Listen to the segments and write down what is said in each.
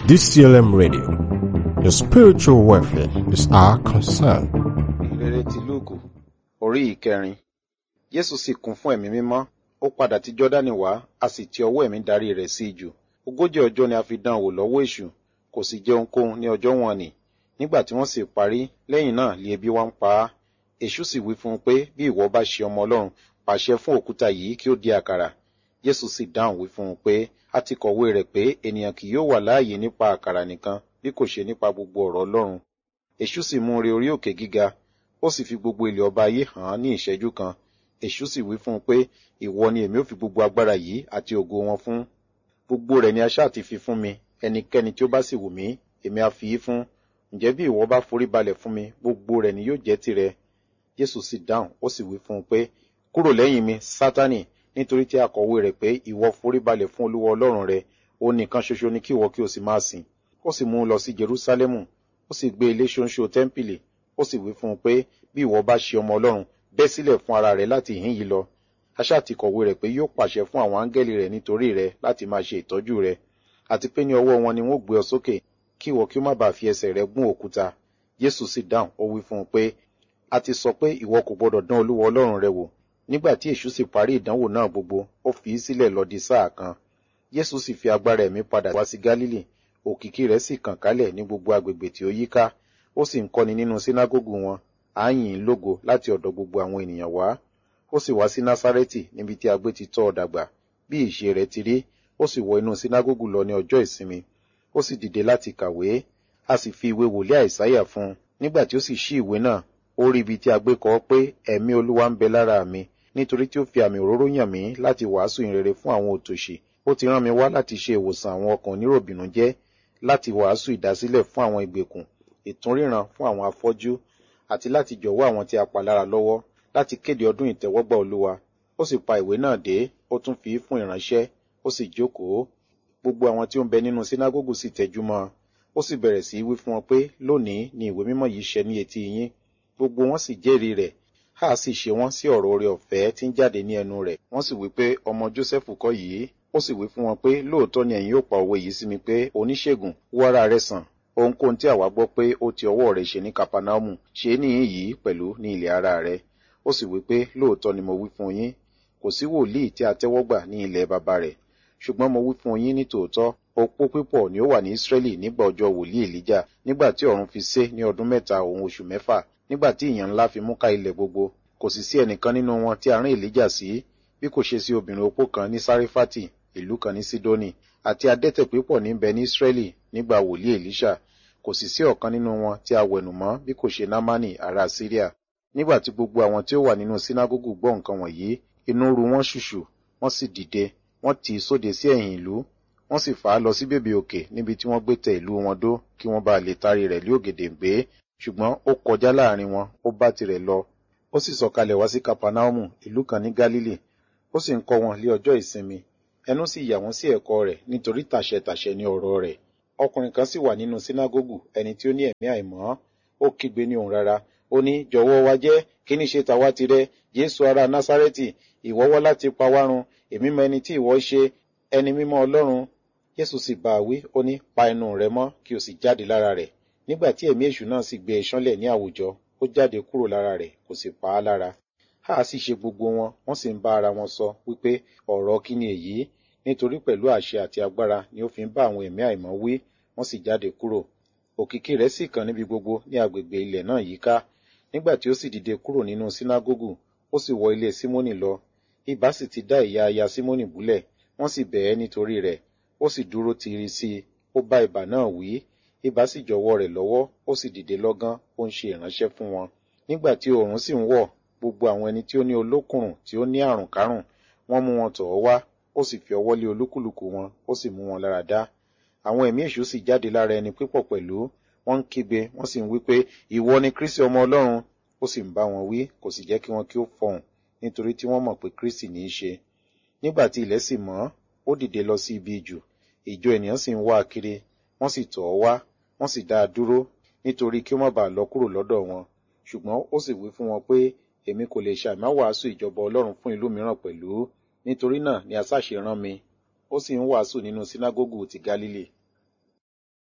DCLM Radio. Your spiritual welfare is our concern. ìrere ti lúùkù orí ìkẹrin jésù sì kún fún ẹ̀mí mímọ́ ó padà ti jọ́dánì wá a sì ti ọwọ́ ẹ̀mí darí rẹ̀ sí ijù ogójì ọjọ́ ni a fi dán an wò lọ́wọ́ èṣù kò sì jẹ ohunkóhun ní ọjọ́ wọn nì nígbà tí wọ́n sì parí lẹ́yìn náà lé ebi wá ń pa á èṣù sì wí fún un pé bí ìwọ bá ṣe ọmọ ọlọ́run pàṣẹ fún òkúta yìí kí ó di àkàrà jésù sì dáhùn wí fún un pé a ti kọ̀wé rẹ̀ pé ènìyàn kì yóò wà láàyè nípa àkàrà nìkan bí kò ṣe nípa gbogbo ọ̀rọ̀ ọlọ́run èṣù sì mú un re orí òkè gíga ó sì fi gbogbo ilẹ̀ ọba ayé hàn án ní ìṣẹ́jú kan èṣù sì wí fún un pé ìwọ ni èmi ò fi gbogbo agbára yìí àti ògo wọn fún gbogbo rẹ̀ ni a ṣáà ti fi fún mi ẹnikẹ́ni tí ó bá sì wù mí èmi á fi í fún ǹjẹ́ bí ìwọ bá forí balẹ̀ fún mi gbogbo rẹ̀ ni yóò jẹ́ tirẹ̀ jésù sì dáhùn ó sì wí fún un pé kúrò lẹ́yìn mi sátánì nítorí tí a kọ̀wé rẹ̀ pé ìwọ forí balẹ̀ fún olúwa ọlọ́run rẹ òun nìkan ṣoṣo ni kí ìwọ kí o sì máa sìn ó sì mú un lọ sí jerúsálẹ́mù ó sì gbé ilé ṣóńṣó tẹ́ḿpìlì ó sì wí fún un pé bí ìwọ bá ṣe ọmọ ọlọ́run bẹ́ sílẹ̀ fún ara rẹ̀ láti ìhín yìí lọ aṣá ti kọ̀wé rẹ̀ pé yóò pàṣẹ fún àwọn áńgẹ́lì rẹ̀ nítorí rẹ̀ láti máa ṣe ìtọ́jú rẹ̀ àti pé ní ọwọ́ wọn ni wọ́n gbé ọ sókè kí ìwọ kí ó má bàa fi ẹsẹ̀ rẹ̀ gún òkúta jésù sì dáhùn ó wí fún un pé a ti sọ pé ìwọ kò gbọdọ̀ dán olúwa ọlọ́run rẹ wò nígbà tí èṣù sì parí ìdánwò náà gbogbo ó fi í sílẹ̀ lọ di sáà kan jésù sì fi agbára ẹ̀mí padà wá sí gálílì òkìkí rẹ̀ sì kàn kálẹ̀ ní gbogbo agbègbè tí ó yíká ó sì ń kọ́ni nínú sínágógù wọn à ń yìn ín lógo láti ọ̀dọ̀ gbogbo àwọn ènìyàn wá ó sì wá sí násárẹ́tì níbi tí a gbé ti tọ́ ọ dàgbà bí ìṣe rẹ̀ ti rí ó sì wọ inú sínágógù lọ ní ọjọ́ ìsinmi ó sì dìde láti kàwé a sì fi ìwé wòlíì àìsáyà fún un nígbà tí ó sì ṣí ìwé náà ó rí ibi tí a gbé kọ pé ẹ̀mí olúwa ń bẹ lára mi nítorí tí ó fi àmì òróró yàn mí láti wàásù ìrere fún àwọn òtòṣì ó ti rán mi wá láti ṣe ìwòsàn àwọn ọkàn oníròbìnújẹ́ láti wàásù ìdásílẹ̀ fún àwọn ìgbèkùn ìtúnríran fún àwọn afọ́jú àti láti jọ̀wọ́ àwọn tí a pa lára lọ́wọ́ láti kéde ọdún ìtẹ́wọ́gbà olúwa ó sì pa ìwé náà dé ó tún fi í fún ìránṣẹ́ ó sì jókòó gbogbo àwọn tí ó ń bẹ nínú sínágógù sì tẹjú mọ́ ọ ó sì bẹ̀rẹ̀ sí í wí fún wọn pé lónìí ni ìwé mímọ́ yìí ṣẹ ní etí yín gbogbo wọn sì jẹ́rìí rẹ̀ a sì ṣe wọ́n sí ọ̀rọ̀ oore ọ̀fẹ́ tí ń jáde ní ẹnu rẹ̀ wọ́n sì wí pé ọmọ jósẹ́fù kọ́ yìí ó sì wí fún wọn pé lóòótọ́ ni ẹ̀yin yóò pa òwe yìí sí mi pé oníṣègùn wó ara rẹ̀ sàn ohunkóhun tí àwa gbọ́ pé ó ti ọwọ́ rẹ̀ ṣe ní kapanaumu ṣe é níyìn yìí pẹ̀lú ní ilẹ̀ ara rẹ̀ ó sì wí pé lóòótọ́ ni mo wí fún yín kò sí wòlíì tí a tẹ́wọ́ gbà ní ilẹ̀ baba rẹ̀ ṣùgbọ́n mo wí fún yín ní tòótọ́ opó pípọ̀ ni ó wà ní ísírẹ́lì nígbà ọjọ́ wòlíì èlíjà nígbà tí ọ̀run fi sé ní ọdún mẹ́ta òun oṣù mẹ́fà nígbà tí ìyàn ńlá fi mú ká ilẹ̀ gbogbo kò sì sí ẹnìkan nínú wọn tí a rán èlíjà sí bí kò ṣe sí obìnrin opó kan ní sárífátì ìlú kan ní sídónì àti adẹ́tẹ̀ pípọ̀ níbẹ̀ ní ísírẹ́lì nígbà wòlíì èlíṣà kò sì sí ọ̀kan nínú wọn tí a wẹ̀nù mọ́ bí kò ṣe námánì ará síríà nígbà tí gbogbo àwọn tí ó wà nínú sínágógù gbọ́ nǹkan wọ̀nyí inú ru wọn ṣùṣù wọ́n sì dìde wọ́n tì í sóde sí ẹ̀yìn ìlú wọ́n sì fà á lọ sí bèbè òkè níbi tí wọ́n gbé tẹ ìlú wọn dó kí wọ́n bá lè tarí rẹ̀ lé ògèdèǹgbé ṣùgbọ́n ó kọjá láàrin wọn ó bá tirẹ̀ lọ ó sì sọ̀kalẹ̀ wá sí kapanaumu ìlú kan ní galili ó sì ń kọ́ wọn lé ọjọ́ ìsinmi ẹnu sì yà wọ́n sí ẹ̀kọ́ rẹ̀ nítorí tàṣẹtàṣẹ ní ọ̀rọ̀ rẹ̀ ọkùnrin kan sì wà nínú sínágógù ẹni tí ó ní ẹ̀mí àìmọ́ ó kígbe ní òun rárá ó ní jọ̀wọ́ wa jẹ́ kí ní ṣe tàwa tirẹ̀ jésù ará násárẹ́tì ìwọ wá láti pa wá run èmi mọ ẹni tí ìwọ ṣe ẹni mímọ́ ọlọ́run jésù sì bá a wí ó ní pa ẹnu rẹ mọ́ kí o sì jáde lára rẹ̀ nígbà tí ẹ̀mí èṣù náà sì gbé e ṣánlẹ̀ ní àwùjọ ó jáde kúrò lára rẹ̀ kò sì pa á lára a sì ṣe gbogbo wọn wọ́n sì ń bá ara wọn sọ wípé ọ̀rọ̀ kí ni èyí nítorí pẹ̀lú àṣẹ àti agbára ni ó fi ń bá àwọn ẹ̀mí àìmọ́ wí wọ́n sì jáde kúrò òkìkí rẹ̀ sì kàn níbi gbogbo ní agbègbè ilẹ̀ náà yíká nígbà tí ó sì dìde kúrò nínú sínágógù ó sì wọ ilé símónì lọ ibà sì ti dá ìyá aya símónì búlẹ̀ wọ́n sì bẹ̀ ẹ́ nítorí rẹ̀ ó sì dúró tiri sí i ó bá ibà náà wí ibà sì jọ̀wọ́ rẹ̀ lọ́wọ́ ó sì dìde lọ́gán ó ń ṣe ìránṣẹ́ fún wọn nígbà tí oòrùn sì ń wọ̀ gbogbo àwọn ẹni tí ó ní olókùnrùn tí ó ní àrùn kárùn wọ́n mú wọn tọ̀ ọ́ wá ó sì fi ọwọ́ lé olúkúlùkù wọn ó sì mú wọn lára dá àwọn ẹ̀mí èṣù sì jáde lára ẹni pípọ̀ pẹ̀lú wọ́n ń kígbe wọ́n sì ń wí pé ìwọ ni kristi ọmọ ọlọ́run ó sì ń bá wọn wí kò sì jẹ́ kí wọn kí ó fọhùn nítorí tí wọ́n mọ̀ pé kristi ní í ṣe nígbà tí ilẹ̀ sì mọ́ ó dìde lọ sí ibi ìjù ìjọ ènìyàn sì ń wá a kiri wọ́n sì tọ̀ ọ́ wá wọ́n sì dá a dúró nítorí kí ó má bàa lọ kúrò lọ́dọ̀ wọn ṣùgbọ́n ó sì wí fún wọn pé èmi kò lè ṣàìmá wàásù ìjọba ọlọ́run fún ìlú mìíràn pẹ̀lú nítorí náà ni asáṣe rán mi ó sì ń wàásù nínú sínágógù ti galili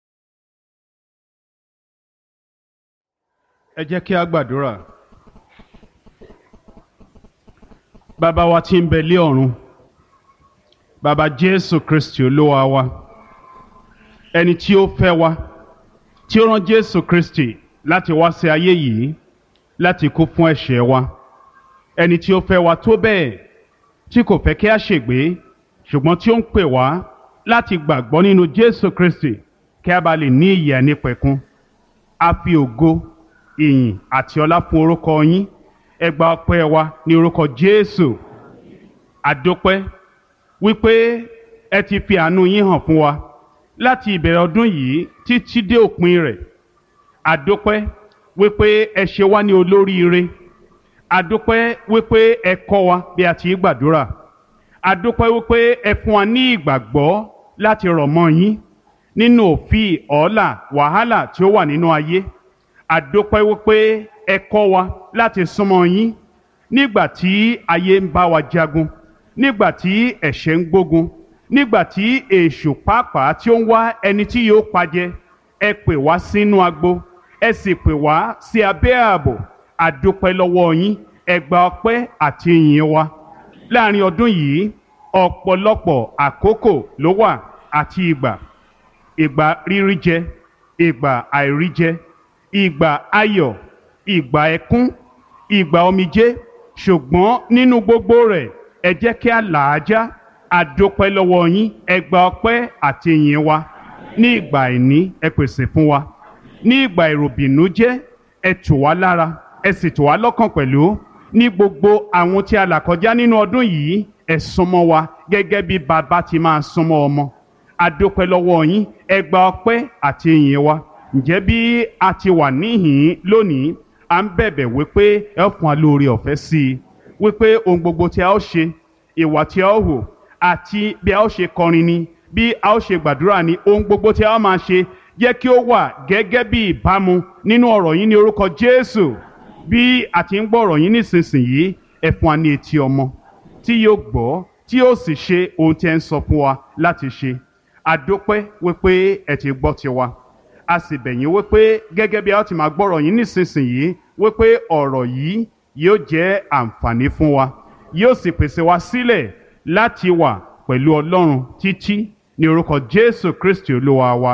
ẹ jẹ́ kí a gbàdúrà. bàbá wa tí ń bẹ lé ọ̀run bàbá jésù kristi olúwa wa ẹni tí ó fẹ́ wa tí ó rán jésù kristi láti wá sí ayé yìí láti kú fún ẹ̀ṣẹ̀ wa ẹni tí ó fẹ́ wa tó bẹ́ẹ̀ tí kò fẹ́ kí a ṣègbé ṣùgbọ́n tí ó ń pè wá láti gbàgbọ́ nínú jésù kristi kí a bá lè ní ìyè ànípẹ̀kun a fi ògo ìyìn àti ọlá fún orúkọ yín ẹ gba ọpẹ́ wa ní orúkọ jésù àdópẹ́ wípé ẹ ti fi àánú yín hàn fún wa láti ìbẹ̀rẹ̀ ọdún yìí títí dé òpin rẹ̀ àdópẹ́ wípé ẹ ṣe wá ní olóríire àdópẹ́ wípé ẹ kọ́ wa bí a ti gbàdúrà àdópẹ́ wípé ẹ fún wa ní ìgbàgbọ́ láti rọ̀ mọ́ yín nínú òfin ọ̀ọ́là wàhálà tí ó wà nínú ayé àdópẹ́ wípé ẹ kọ́ wa láti súnmọ́ yín nígbà tí ayé ń bá wa jagun nígbà tí ẹ̀ṣẹ̀ ń gbógun nígbà tí èṣù pàápàá tí ó ń wá ẹni tí yóò pajẹ ẹ pè wá sínú agbo ẹ sì pè wá sí abẹ́ ààbò àdópẹ́ lọ́wọ́ yín ẹ gba ọpẹ́ àti ìyìn wa láàrin ọdún yìí ọ̀pọ̀lọpọ̀ àkókò ló wà àti ìgbà ìgbà rírí jẹ ìgbà àìrí jẹ ìgbà ayọ̀ ìgbà ẹkún ìgbà omijé ṣùgbọ́n nínú gbogbo rẹ̀ ẹ jẹ́ kí a là á já àdópẹ́ lọ́wọ́ yín ẹ gba ọpẹ́ àti ìyìn wa ní ìgbà àìní ẹ pèsè fún wa ní ìgbà ìròbìnújẹ́ ẹ tù wá lára ẹ sì tù wá lọ́kàn pẹ̀lú ní gbogbo àwọn tí a là kọjá nínú ọdún yìí ẹ súnmọ́ wa gẹ́gẹ́ bí bàbá ti máa súnmọ́ ọmọ àdópẹ́ lọ́wọ́ yín ẹ gba ọpẹ́ àti ìyìn wa ǹjẹ́ bí a ti wà níhìn lónìí à ń bẹ̀bẹ̀ wípé ẹ fún wa lórí ọ̀fẹ́ sí i wípé ohun gbogbo tí a ó ṣe ìwà tí a ó hò àti bí a ó ṣe kọrin ni bí a ó ṣe gbàdúrà ni ohun gbogbo tí a ó máa ṣe jẹ́ kí ó wà gẹ́gẹ́ bí ìbámu nínú ọ̀rọ̀ yín ní orúkọ Jésù bí a ti ń gbọ́ ọ̀rọ̀ yín nísinsìnyí ẹ fún wa ní etí ọmọ tí yóò gbọ́ tí yóò sì ṣe ohun tí ẹ ń sọ fún wa láti ṣe àdópẹ́ wípé ẹ ti gbọ́ tiwa a sì bẹ̀ yín wípé gẹ́gẹ́ bí a ti máa gbọ́rọ̀ yín nísinsìnyí wípé ọ̀rọ̀ yìí yóò jẹ́ àǹfààní fún wa yóò sì pèsè wa sílẹ̀ láti wà pẹ̀lú Ọlọ́run títí ní orúkọ Jésù Kristi Olúwa wa.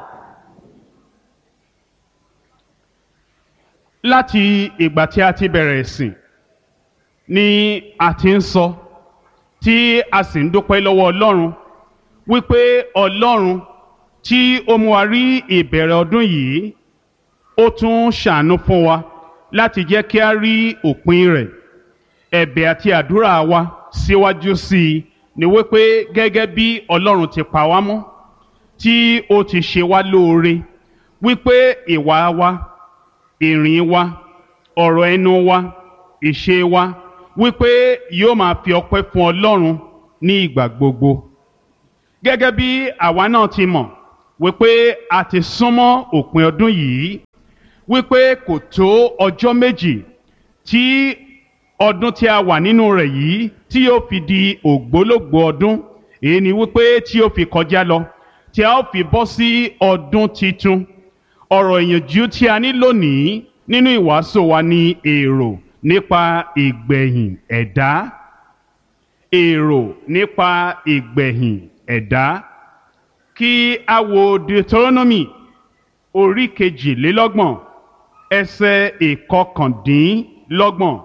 láti ìgbà tí a ti bẹ̀rẹ̀ ìsìn ni a ti ń sọ tí a sì ń dúpẹ́ lọ́wọ́ Ọlọ́run wípé Ọlọ́run tí ó mú wa rí ìbẹ̀rẹ̀ ọdún yìí ó tún ṣàánú fún wa láti jẹ́ kí a rí òpin rẹ̀ ẹ̀bẹ̀ àti àdúrà wa síwájú sí i ni wípé gẹ́gẹ́ bí Ọlọ́run ti pa wá mọ́ tí ó ti ṣe wá lóore wípé ìwà wa ìrìn wa ọ̀rọ̀ ẹnu wa ìṣe wa wípé yóò máa fi ọpẹ́ fún Ọlọ́run ní ìgbà gbogbo gẹ́gẹ́ bí àwa náà ti mọ̀ wípé a ti súnmọ́ òpin ọdún yìí wípé kò tó ọjọ́ méjì tí ọdún tí a wà nínú rẹ̀ yìí tí yóò fi di ògbólógbòó ọdún èyí ni wípé tí yóò fi kọjá lọ tí a ó fi bọ́ sí ọdún titun ọ̀rọ̀ ìyànjú tí a ní lónìí nínú ìwàásù wa ni èrò nípa ìgbẹ̀yìn ẹ̀dá èrò nípa ìgbẹ̀yìn ẹ̀dá kí a wo Deuteronomy orí kejìlélọ́gbọ̀n ẹsẹ̀ ìkọkàndínlọ́gbọ̀n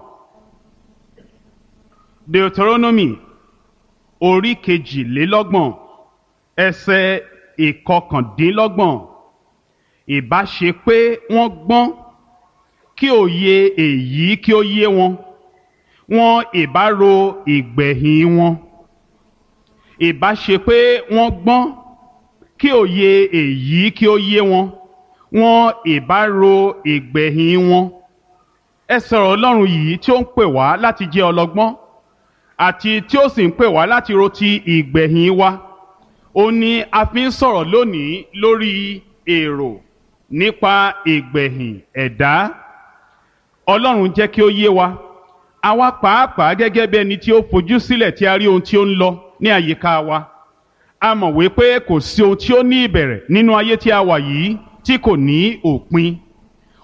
Deuteronomy orí kejìlélọ́gbọ̀n ẹsẹ̀ ìkọkàndínlọ́gbọ̀n ìbá ṣe pé wọ́n gbọ́n kí òye èyí kí ó yé wọn wọn ìbá ro ìgbẹ̀yìn wọn ìbá ṣe pé wọ́n gbọ́n kí òye èyí kí ó yé wọn wọn ìbá ro ìgbẹ̀yìn wọn ẹ sọ̀rọ̀ ọlọ́run yìí tí ó ń pè wá láti jẹ́ ọlọ́gbọ́n àti tí ó sì ń pè wá láti ro ti ìgbẹ̀yìn wa ó ní a fi ń sọ̀rọ̀ lónìí lórí èrò nípa ìgbẹ̀yìn ẹ̀dá ọlọ́run jẹ́ kí ó yé wa àwa pàápàá gẹ́gẹ́ bí ẹni tí ó fojú sílẹ̀ tí a rí ohun tí ó ń lọ ní àyíká wa a mọ̀ wípé kò sí ohun tí ó ní ìbẹ̀rẹ̀ nínú ayé tí a wà yìí tí kò ní òpin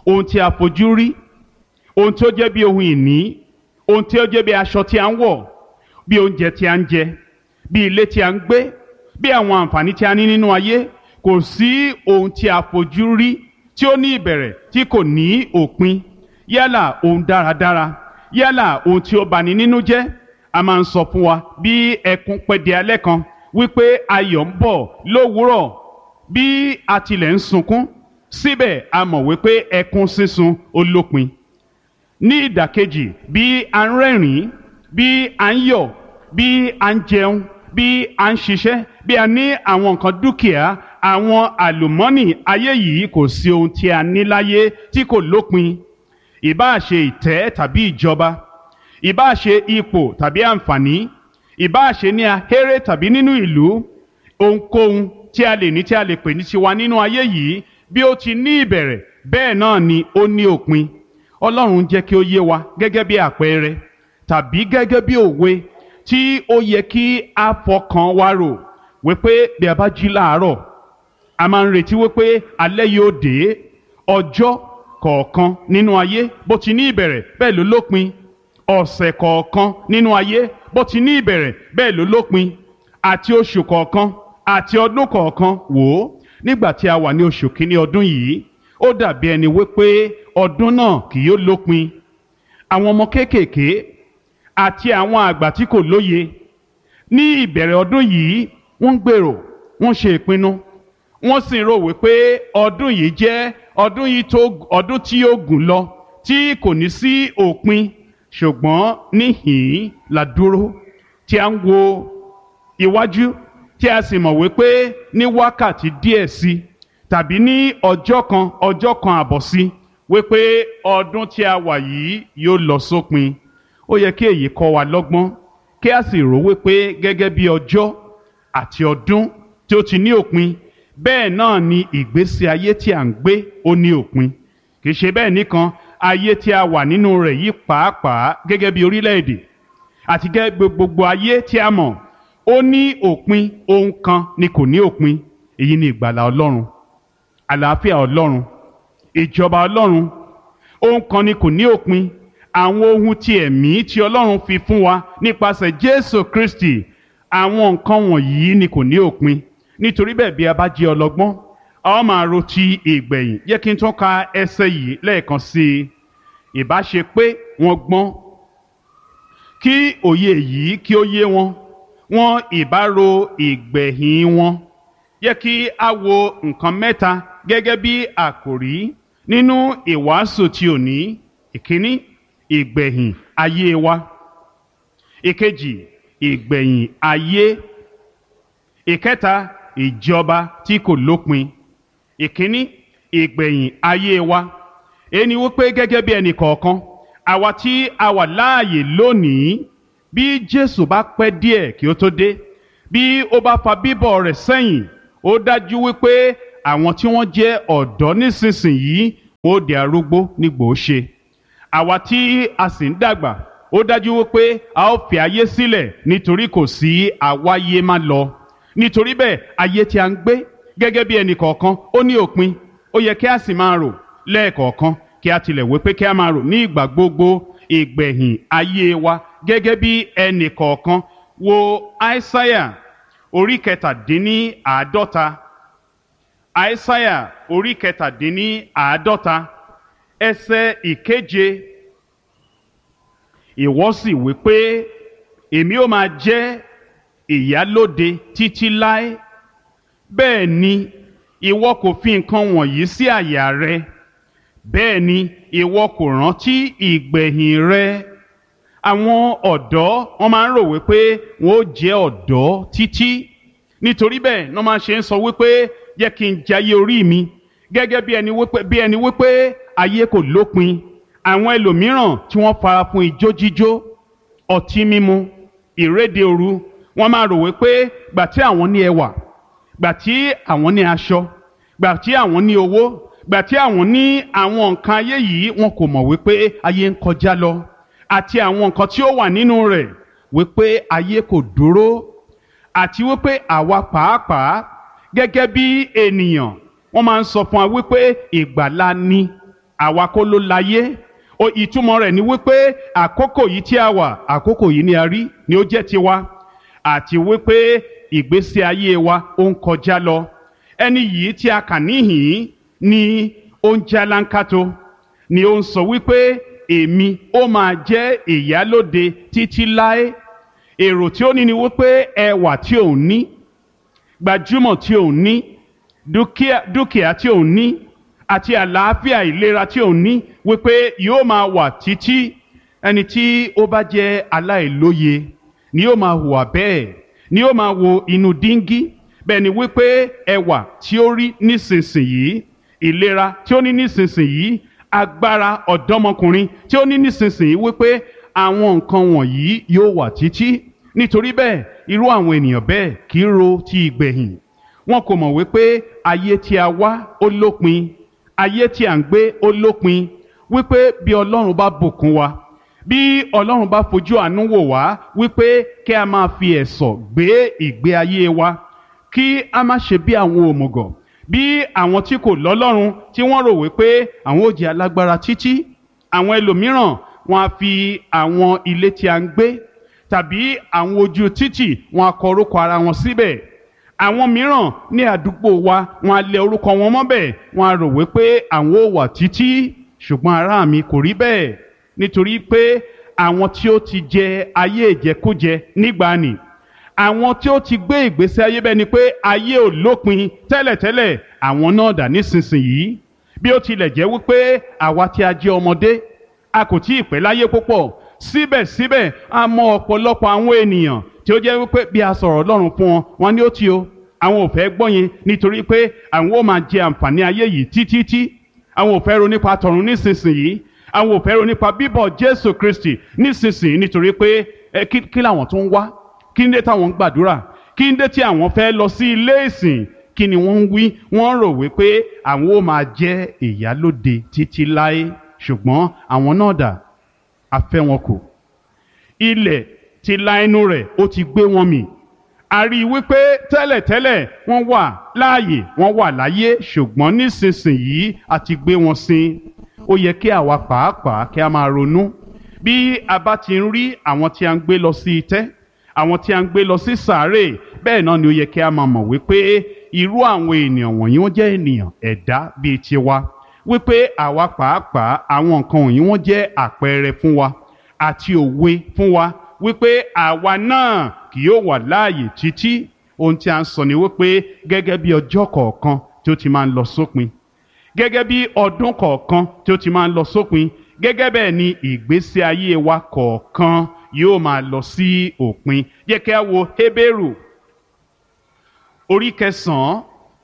ohun tí a fojú rí ohun tí ó jẹ́ bí ohun ìní ohun tí ó jẹ́ bí aṣọ tí a ń wọ̀ bí oúnjẹ tí a ń jẹ bí ilé tí a ń gbé bí àwọn àǹfààní tí a ní nínú ayé kò sí ohun tí a fojú rí tí ó ní ìbẹ̀rẹ̀ tí kò ní òpin yálà ohun dáradára yálà ohun tí ó bani nínú jẹ́ a máa ń sọ fún wa bí ẹkún pẹ́ di alẹ́ kan wípé ayọ̀ ń bọ̀ lówùúrọ̀ bí a tilẹ̀ ń sunkún síbẹ̀ a mọ̀ wípé ẹkún sísun ó lópin ní ìdàkejì bí a ń rẹ́rìn-ín bí a ń yọ̀ bí a ń jẹun bí a ń ṣiṣẹ́ bí a ní àwọn nǹkan dúkìá àwọn àlùmọ́nì ayé yìí kò sí ohun tí a ní láyé tí kò lópin ìbáà ṣe ìtẹ́ tàbí ìjọba ìbáà ṣe ipò tàbí àǹfààní ìbáà ṣe ní ahéré tàbí nínú ìlú ohunkóhun tí a lè ní tí a lè pè ní tiwa nínú ayé yìí bí ó ti ní ìbẹ̀rẹ̀ bẹ́ẹ̀ náà ni ó ní òpin ọlọ́run jẹ́ kí ó yé wa gẹ́gẹ́ bí àpẹẹrẹ tàbí gẹ́gẹ́ bí òwe tí ó yẹ kí a fọkàn wa rò wípé bí a bá jí láàárọ̀ a máa ń retí wípé alẹ́ yóò dé ọjọ́ kọ̀ọ̀kan nínú ayé bó ti ní ìbẹ̀rẹ̀ bẹ́ẹ̀ ló lópin ọ̀sẹ̀ kọ̀ọ̀kan nínú ayé bó ti ní ìbẹ̀rẹ̀ bẹ́ẹ̀ ló lópin àti oṣù kọ̀ọ̀kan àti ọdún kọ̀ọ̀kan wò ó nígbà tí a wà ní oṣù kínní ọdún yìí ó dàbí ẹni wípé ọdún náà kì yóò lópin àwọn ọmọ kéékèèké àti àwọn àgbà tí kò lóye ní ìbẹ̀rẹ̀ ọdún yìí wọ́n ń gbèrò wọ́n ṣe ìpinnu wọ́n sì ń rò wípé ọdún yìí jẹ́ ọdún yìí tó ọdún tí yóò gùn lọ tí kò ní sí òpin ṣùgbọ́n níhìn-ín la dúró tí a ń wo iwájú tí a sì mọ̀ wípé ní wákàtí díẹ̀ sí tàbí ní ọjọ́ kan ọjọ́ kan àbọ̀ sí wípé ọdún tí a wà yìí yóò lọ sópin ó yẹ kí èyí kọ́ wa lọ́gbọ́n kí a sì rò wípé gẹ́gẹ́ bí ọjọ́ àti ọdún tí ó ti ní òpin bẹ́ẹ̀ náà ni ìgbésí ayé tí à ń gbé ó ní òpin kì í ṣe bẹ́ẹ̀ nìkan ayé tí a wà nínú rẹ̀ yìí pàápàá gẹ́gẹ́ bí orílẹ̀-èdè àti gẹ́gẹ́ gbogbo ayé tí a mọ̀ ó ní òpin ohun kan ni kò ní òpin èyí ni ìgbàlà ọlọ́run àlàáfíà ọlọ́run ìjọba ọlọ́run ohun kan ni kò ní òpin àwọn ohun ti ẹ̀mí tí ọlọ́run fi fún wa nípasẹ̀ jésù kristi àwọn nǹkan wọ̀nyí ni kò ní òpin nítorí bẹ́ẹ̀ bí a bá jẹ́ ọlọ́gbọ́n a ó máa ro ti ìgbẹ̀yìn yẹ kí n tún ka ẹsẹ̀ yìí lẹ́ẹ̀kan sí i ìbá ṣe pé wọ́n gbọ́n kí òye yìí kí ó yé wọn wọn ìbá ro ìgbẹ̀yìn wọn yẹ kí a wo nǹkan mẹ́ta gẹ́gẹ́ bí àkòrí nínú ìwàásù tí ò ní ìkíní ìgbẹ̀yìn ayé wa ìkejì ìgbẹ̀yìn ayé ìkẹta ìjọba tí kò lópin ìkíní ìgbẹ̀yìn ayé wa ẹni wípé gẹ́gẹ́ bí ẹnì kọ̀ọ̀kan àwa tí a wà láàyè lónìí bí Jésù bá pẹ́ díẹ̀ kí ó tó dé bí ó bá fa bíbọ̀ rẹ̀ sẹ́yìn ó dájú wípé àwọn tí wọ́n jẹ́ ọ̀dọ́ nísinsìnyí ó di arúgbó nígbò ó ṣe àwa tí a sì ń dàgbà ó dájú wípé a ó fi ayé sílẹ̀ nítorí kò sí àwáyé má lọ nítorí bẹ́ẹ̀ ayé tí a ń gbé gẹ́gẹ́ bí ẹnì kọ̀ọ̀kan ó ní òpin ó yẹ kí a sì máa rò lẹ́ẹ̀kọ̀ọ̀kan kí a tilẹ̀ wí pé kí a máa rò ní ìgbà gbogbo ìgbẹ̀yìn ayé wa gẹ́gẹ́ bí ẹnì kọ̀ọ̀kan wo aísáyà orí kẹtàdínní àádọ́ta aísáyà orí kẹtàdínní àádọ́ta ẹsẹ̀ ìkeje ìwọ sì wí pé èmi ó máa jẹ́ ìyálóde títí láé bẹ́ẹ̀ ni ìwọ kò fi nǹkan wọ̀nyí sí àyà rẹ bẹ́ẹ̀ ni ìwọ kò rántí ìgbẹ̀yìn rẹ àwọn ọ̀dọ́ wọ́n máa ń rò wípé wọ́n ó jẹ́ ọ̀dọ́ títí nítorí bẹ́ẹ̀ wọ́n máa ṣe ń sọ wípé jẹ́ kí n jayé orí mi gẹ́gẹ́ bí ẹni wípé bí ẹni wípé ayé kò lópin àwọn ẹlòmíràn tí wọ́n fara fún ijó jíjó ọtí mímu ìréde òru wọ́n máa rò wípé gbà tí àwọn ní ẹwà gbà tí àwọn ní aṣọ gbà tí àwọn ní owó gbà tí àwọn ní àwọn nǹkan ayé yìí wọn kò mọ̀ wípé ayé ń kọjá lọ àti àwọn nǹkan tí ó wà nínú rẹ̀ wípé ayé kò dúró àti wípé àwa pàápàá gẹ́gẹ́ bí ènìyàn wọ́n máa ń sọ fún wa wípé ìgbàlà ni àwa kọ́ ló láyé o ìtumọ̀ rẹ̀ ni wípé àkókò yìí tí a wà àkókò yìí ni a rí ni ó jẹ́ tiwa àti wípé ìgbésí ayé wa ó ń kọjá lọ ẹni yìí tí a kà níhìn ni ó ń jálánkátó ni ó ń sọ wípé èmi ó máa jẹ́ ìyálóde títí láé èrò tí ó ní ni wípé ẹwà tí òun ní gbajúmọ̀ tí òun ní dúkìá dúkìá tí òun ní àti àlàáfíà ìlera tí òun ní wípé yóò máa wà títí ẹni tí ó bá jẹ́ aláìlóye ni yóò máa hùwà bẹ́ẹ̀ ni yóò máa wo inú díngí bẹ́ẹ̀ ni wípé ẹwà tí ó rí nísinsìnyí ìlera tí ó ní nísinsìnyí agbára ọ̀dọ́mọkùnrin tí ó ní nísinsìnyí wípé àwọn nǹkan wọ̀nyí yóò wà títí nítorí bẹ́ẹ̀ irú àwọn ènìyàn bẹ́ẹ̀ kì í ro ti ìgbẹ̀yìn wọn kò mọ̀ wípé ayé tí a wá ó lópin ayé tí à ń gbé ó lópin wípé bí ọlọ́run bá bùkún wa bí ọlọ́run bá fojú àánú wò wá wípé kí a máa fi ẹ̀sọ̀ gbé ìgbé ayé wa kí a má ṣe bí àwọn òmùgọ̀ bí àwọn tí kò lọ́lọ́run tí wọ́n rò wípé àwọn ò jẹ́ alágbára títí àwọn ẹlòmíràn wọn á fi àwọn ilé tí a ń gbé tàbí àwọn ojú títì wọn á kọ orúkọ ara wọn síbẹ̀ àwọn mìíràn ní àdúgbò wa wọn á lẹ orúkọ wọn mọ́bẹ̀ wọn á rò wípé àwọn ò wà títí ṣùgbọ́n ará mi kò rí bẹ́ẹ̀ nítorí pé àwọn tí ó ti jẹ ayé ìjẹkújẹ nígbàanì àwọn tí ó ti gbé ìgbésí ayé bẹ́ẹ̀ ni pé ayé ò lópin tẹ́lẹ̀tẹ́lẹ̀ àwọn náà dà nísinsìnyí bí ó tilẹ̀ jẹ́ wípé àwa tí a jẹ́ ọmọdé a kò tí ì pẹ́ láyé púpọ̀ síbẹ̀síbẹ̀ a mọ ọ̀pọ̀lọpọ̀ àwọn ènìyàn tí ó jẹ́ wípé bí a sọ̀rọ̀ Ọlọ́run fún wọn wọn ni ó ti o àwọn ò fẹ́ gbọ́ yẹn nítorí pé àwọn ó máa jẹ àǹfààní ayé yìí títítí àwọn ò fẹ́ ro nípa tọ̀run nísinsìnyí àwọn ò fẹ́ ro nípa bíbọ̀ Jésù Kristi nísinsìnyí nítorí pé ẹ kí kí làwọn tó ń wá kí ń dé táwọn ń gbàdúrà kí ń dé tí àwọn fẹ́ lọ sí ilé ìsìn kí ni wọ́n ń wí wọ́n rò wípé àwọn ó máa jẹ́ ìyálóde títí láé ṣùgbọ́n àwọn náà dà a fẹ́ wọn kù ilẹ̀ ti la ẹnu rẹ̀ ó ti gbé wọn mì a rí i wípé tẹ́lẹ̀tẹ́lẹ̀ wọ́n wà láàyè wọ́n wà láyé ṣùgbọ́n nísinsìnyí a ti gbé wọn sin ó yẹ kí àwa pàápàá kí a máa ronú bí a bá ti ń rí àwọn tí a ń gbé lọ sí itẹ́ àwọn tí a ń gbé lọ sí sàárè bẹ́ẹ̀ náà ni ó yẹ kí a máa mọ̀ wípé irú àwọn ènìyàn wọ̀nyí wọ́n jẹ́ ènìyàn ẹ̀dá bíi tiwa wípé àwa pàápàá àwọn nǹkan wọ̀nyí wọ́n jẹ́ àpẹẹrẹ fún wa àti òwe fún wa wípé àwa náà kì yóò wà láàyè títí ohun tí a ń sọ ni wípé gẹ́gẹ́ bí ọjọ́ kọ̀ọ̀kan tí ó ti máa ń lọ sópin gẹ́gẹ́ bí ọdún kọ̀ọ̀kan tí ó ti máa ń lọ sópin gẹ́gẹ́ bẹ́ẹ̀ ni ìgbésí ayé wa kọ̀ọ̀kan yóò máa lọ sí òpin jẹ́ kí a wo Hébérù orí kẹsàn-án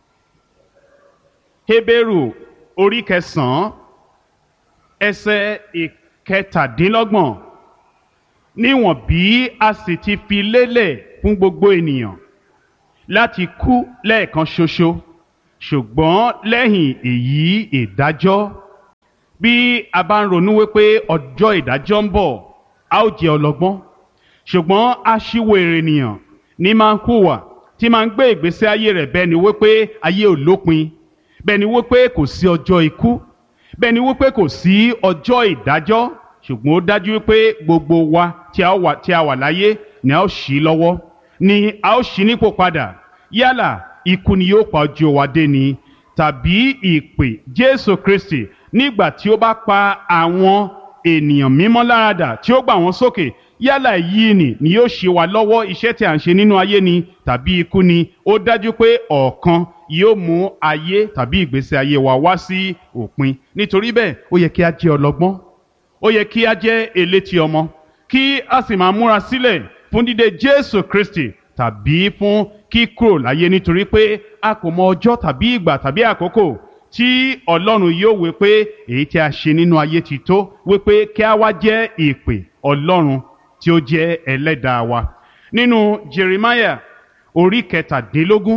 Hébérù orí kẹsàn-án ẹsẹ̀ ìkẹtàdínlọ́gbọ̀n níwọ̀n bí a sì ti fi lélẹ̀ fún gbogbo ènìyàn láti kú lẹ́ẹ̀kan ṣoṣo ṣùgbọ́n lẹ́yìn èyí ìdájọ́ bí a bá ń ronú wípé ọjọ́ ìdájọ́ ń bọ̀ a ó jẹ́ ọlọ́gbọ́n ṣùgbọ́n aṣíwèrè ènìyàn ní máa ń hùwà tí máa ń gbé ìgbésí ayé rẹ̀ bẹ́ẹ̀ ni wípé ayé ò lópin bẹ́ẹ̀ ni wípé kò sí ọjọ́ ikú bẹ́ẹ̀ ni wípé kò sí ọjọ́ ìdájọ́ ṣùgbọ́n ó dájú wípé gbogbo wa tí a wà tí a wà láyé ni a ó ṣí lọ́wọ́ ni a ó ṣí nípò padà yálà ikú ni yóò pa ojú wa dé ni tàbí ìpè Jésù Kristi nígbà tí ó bá pa àwọn ènìyàn mímọ́ láradà tí ó gbà wọ́n sókè yálà yìí ni ni yóò ṣe wa lọ́wọ́ iṣẹ́ tí a ń ṣe nínú ayé ni tàbí ikú ni ó dájú pé ọ̀kan yóò mú ayé tàbí ìgbésí ayé wa wá sí òpin nítorí bẹ́ẹ̀ ó yẹ kí a jẹ́ ọlọ́gbọ́n ó yẹ kí a jẹ́ elétí ọmọ kí a sì máa múra sílẹ̀ fún dídé Jésù Kristi tàbí fún kíkúrò láyé nítorí pé a kò mọ ọjọ́ tàbí ìgbà tàbí àkókò tí Ọlọ́run yóò wí pé èyí tí a ṣe nínú ayé ti tó wí pé kí a wá jẹ́ ìpè Ọlọ́run tí ó jẹ́ ẹlẹ́dàá wa nínú Jeremiah orí kẹtàdínlógún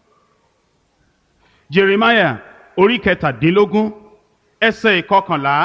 Jeremiah orí kẹtàdínlógún ẹsẹ̀ ìkọkànlá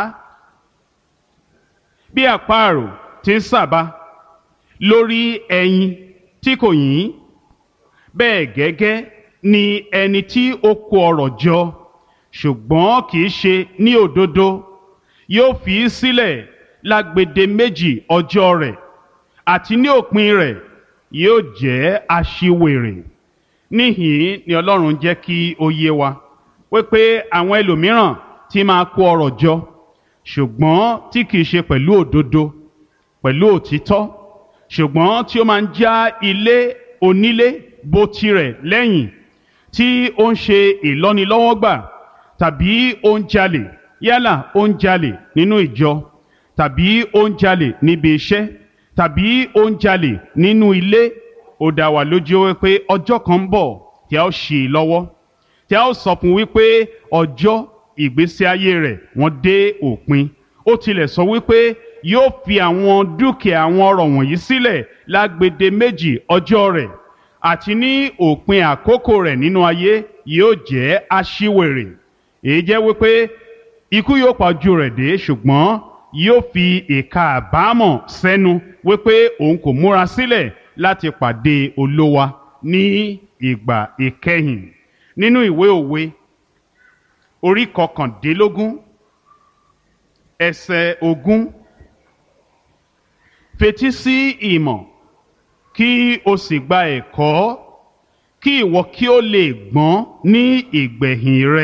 bí àparò ti ń sàbà lórí ẹyin tí kò yín bẹ́ẹ̀ gẹ́gẹ́ ni ẹni tí ó kó ọrọ̀ jọ ṣùgbọ́n kì í ṣe ní òdodo yóò fi í sílẹ̀ lágbede méjì ọjọ́ rẹ̀ àti ní òpin rẹ̀ yóò jẹ́ aṣiwèrè níhìn ni ọlọ́run jẹ́ kí ó yé wa wípé àwọn ẹlòmíràn ti máa kó ọrọ̀ jọ ṣùgbọ́n tí kìí ṣe pẹ̀lú òdodo pẹ̀lú òtítọ́ ṣùgbọ́n tí ó máa ń já ilé onílé bó tirẹ̀ lẹ́yìn tí ó ń ṣe ìlọ́nilọ́wọ́gbà tàbí ó ń jalè yálà ó ń jalè nínú ìjọ tàbí ó ń jalè níbi iṣẹ́ tàbí ó ń jalè nínú ilé ó dá wa lójú wípé ọjọ́ kan ń bọ̀ tí a ó ṣì í lọ́wọ́ tí a ó sọ fún wípé ọjọ́ ìgbésí ayé rẹ̀ wọ́n dé òpin ó tilẹ̀ sọ wípé yóò fi àwọn dúkìá àwọn ọrọ̀ wọ̀nyí sílẹ̀ lágbede méjì ọjọ́ rẹ̀ àti ní òpin àkókò rẹ̀ nínú ayé yóò jẹ́ aṣiwèrè èyí jẹ́ wípé ikú yóò pa ojú rẹ̀ dé ṣùgbọ́n yóò fi ìka àbámọ̀ sẹ́nu wípé òun kò múra sílẹ̀ láti pàdé olówa ní ìgbà ìkẹyìn nínú ìwé òwe orí kọkàndínlógún ẹsẹ̀ ogún fetí sí ìmọ̀ kí o sì gba ẹ̀kọ́ kí ìwọ kí o lè gbọ́n ní ìgbẹ̀yìn rẹ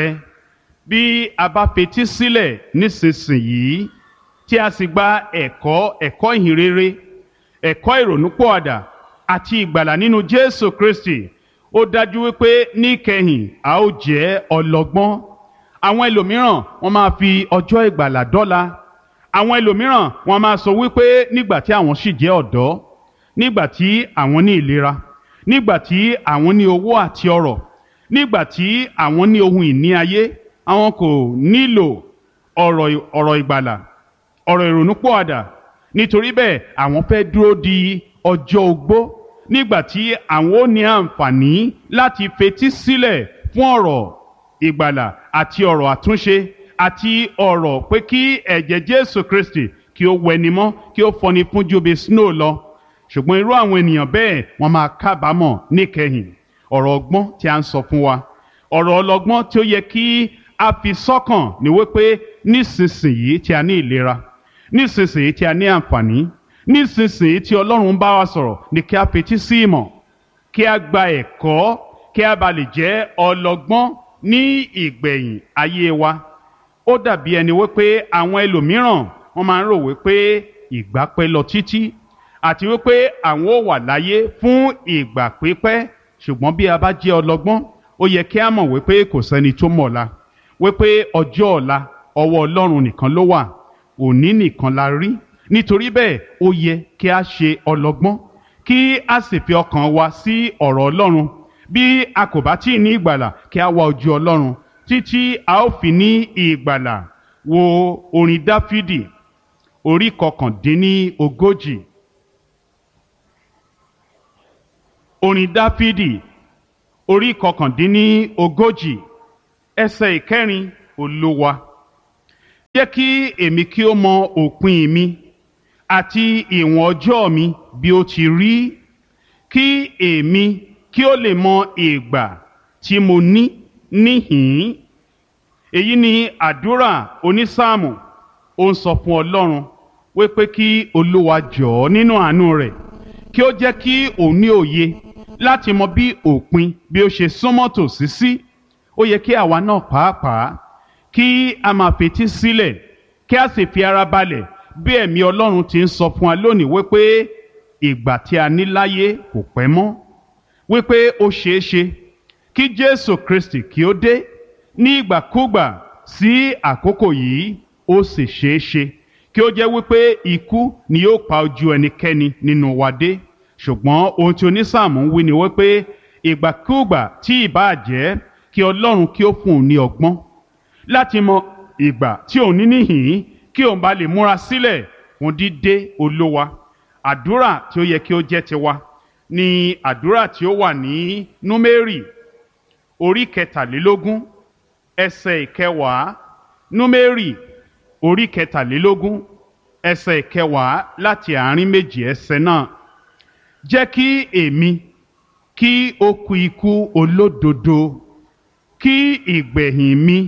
bí a bá fetí sílẹ̀ nísinsìnyí tí a sì gba ẹ̀kọ́ ẹ̀kọ́ ìhìnrere ẹ̀kọ́ ìrònúpọ̀àdà àti ìgbàlà nínú Jésù Kristi ó dájú wípé níkẹyìn a ó jẹ́ ọlọ́gbọ́n àwọn ẹlòmíràn wọ́n máa fi ọjọ́ ìgbàlà dọ́là àwọn ẹlòmíràn wọ́n máa sọ wípé nígbà tí àwọn sì jẹ́ ọ̀dọ́ nígbà tí àwọn ní ìlera nígbà tí àwọn ní owó àti ọrọ̀ nígbà tí àwọn ní ohun ìní ayé àwọn kò nílò ọ̀rọ̀ ọ̀rọ̀ ìgbàlà ọ̀rọ̀ ìrònúpọ̀àdà nítorí bẹ́ẹ̀ àwọn fẹ́ dúró di ọjọ́ ogbó nígbà tí àwọn ó ní àǹfààní láti fetí sílẹ̀ fún ọ̀rọ̀ ìgbàlà àti ọ̀rọ̀ àtúnṣe àti ọ̀rọ̀ pé kí ẹ̀jẹ̀ Jésù Kristi kí ó wẹni mọ́ kí ó fọni fún ju bí snow lọ ṣùgbọ́n irú àwọn ènìyàn bẹ́ẹ̀ wọ́n máa kábàámọ̀ níkẹyìn ọ̀rọ̀ ọgbọ́n tí a ń sọ fún wa ọ̀rọ̀ ọlọ́gbọ́n tí ó yẹ kí a fi sọ́kàn ní wípé nísinsìnyí tí a ní ìlera nísinsìnyí tí a ní àǹfààní nísinsìnyí tí Ọlọ́run bá wa sọ̀rọ̀ ni kí a fetí sí ìmọ̀ kí a gba ẹ̀kọ́ kí a bá lè jẹ́ ọlọ́gbọ́n ní ìgbẹ̀yìn ayé wa ó dàbí ẹni wípé àwọn ẹlòmíràn wọ́n máa ń rò wípé ìgbà pẹ́ lọ títí àti wípé àwọn ò wà láyé fún ìgbà pípẹ́ ṣùgbọ́n bí a bá jẹ́ ọlọ́gbọ́n ó yẹ kí a mọ̀ wípé kò sẹ́ni tó mọ̀ ọ̀la wípé ọjọ́ ọ̀la ọwọ́ Ọlọ́run nìkan ló wà òní nìkan la rí nítorí bẹ́ẹ̀ ó yẹ kí a ṣe ọlọ́gbọ́n kí a sì fi ọkàn wa sí ọ̀rọ̀ Ọlọ́run bí a kò bá tí ì ní ìgbàlà kí a wá ojú Ọlọ́run títí a ó fi ní ìgbàlà wo orin Dáfídì orí kọkàndínní ogójì orin Dáfídì orí kọkàndínní ogójì ẹsẹ̀ ìkẹrin Olúwa jẹ́ kí èmi kí ó mọ òpin mi àti ìwọ̀n ọjọ́ mi bí ó ti rí kí èmi kí ó lè mọ ìgbà tí mo ní níhìn-ín èyí ni àdúrà onísáàmù ó ń sọ fún Ọlọ́run wípé kí Olúwa jọ̀ọ́ nínú àánú rẹ̀ kí ó jẹ́ kí òun ní òye láti mọ bí òpin bí ó ṣe súnmọ́ tòsí sí ó yẹ kí àwa náà pàápàá kí a máa fetí sílẹ̀ kí a sì fi ara balẹ̀ bí ẹ̀mí Ọlọ́run ti ń sọ fún wa lónìí wípé ìgbà tí a ní láyé kò pẹ́ mọ́ wípé ó ṣeé ṣe kí Jésù Kristi kí ó dé ní ìgbàkúgbà sí àkókò yìí ó sì ṣeé ṣe kí ó jẹ́ wípé ikú ni yóò pa ojú ẹnikẹ́ni nínú wa dé ṣùgbọ́n ohun tí onísáàmù ń wí ni wípé ìgbàkúgbà tí ìbáà jẹ́ kí Ọlọ́run kí ó fún un ní ọgbọ́n láti mọ ìgbà tí òun ní níhìn kí òun bá lè múra sílẹ̀ fún dídé olówa àdúrà tí ó yẹ kí ó jẹ́ tiwa ni àdúrà tí ó wà ní númérì orí kẹtàlélógún ẹsẹ̀ ìkẹwàá númérì orí kẹtàlélógún ẹsẹ̀ ìkẹwàá láti àárín méjì ẹsẹ̀ náà jẹ́ kí èmi kí ó kú ikú olódodo kí ìgbẹ̀yìn mi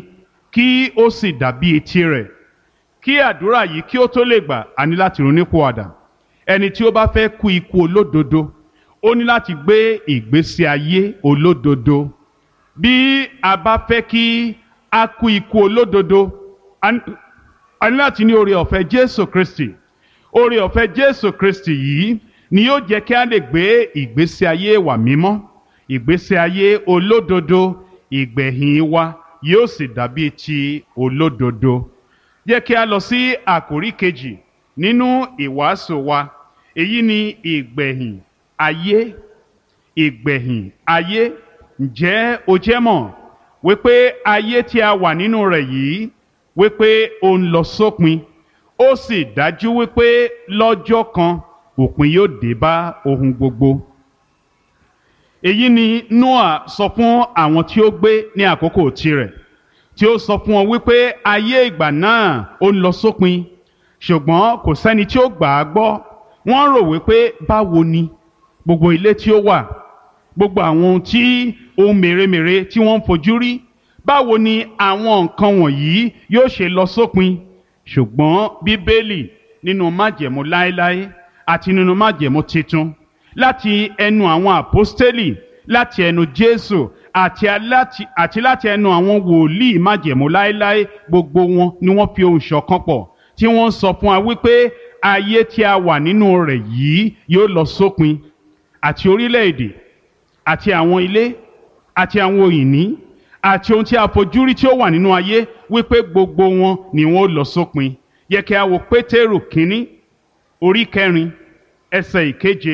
kí ó sì dàbí etí rẹ̀ kí àdúrà yìí kí ó tó lè gbà á ní láti ronúpìwàdà ẹni tí ó bá fẹ́ kú ikú olódodo ó ní láti gbé ìgbésí ayé olódodo bí a bá fẹ́ kí a kú ikú olódodo a ní- a ní láti ní oore ọ̀fẹ́ Jésù Kristi oore ọ̀fẹ́ Jésù Kristi yìí ni yóò jẹ́ kí a lè gbé ìgbésí ayé wa mímọ́ ìgbésí ayé olódodo ìgbẹ̀yìn wa yóò sì dàbí ti olódodo jẹ́ kí a lọ sí àkórí kejì nínú ìwàásù wa èyí ni ìgbẹ̀yìn ayé ìgbẹ̀yìn ayé ǹjẹ́ o jẹ́ mọ̀ wípé ayé tí a wà nínú rẹ̀ yìí wípé ó ń lọ sópin ó sì dájú wípé lọ́jọ́ kan òpin yóò dé bá ohun gbogbo èyí ni Noah sọ fún àwọn tí ó gbé ní àkókò tirẹ̀ tí ó sọ fún wọn wípé ayé ìgbà náà ó ń lọ sópin ṣùgbọ́n kò sẹ́ni tí ó gbà á gbọ́ wọ́n rò wípé báwo ni gbogbo ilé tí ó wà gbogbo àwọn ohun tí ohun mèremère tí wọ́n ń fojú rí báwo ni àwọn nǹkan wọ̀nyí yóò ṣe lọ sópin ṣùgbọ́n bíbélì nínú májẹ̀mú láéláé àti nínú májẹ̀mú titun láti ẹnu àwọn àpọ́stélì láti ẹnu jésù àti aláti àti láti ẹnu àwọn wòlíì májẹ̀mú láéláé gbogbo wọn ni wọ́n fi ohùn ṣọ̀kan pọ̀ tí wọ́n ń sọ fún wa wípé ayé tí a wà nínú rẹ̀ yìí yóò lọ sópin àti orílẹ̀-èdè àti àwọn ilé àti àwọn òyìnbí àti ohun tí a fojú rí tí ó wà nínú ayé wípé gbogbo wọn ni wọn ó lọ sópin yẹ kí a wo pétérù kínní orí kẹrin ẹsẹ̀ ìkeje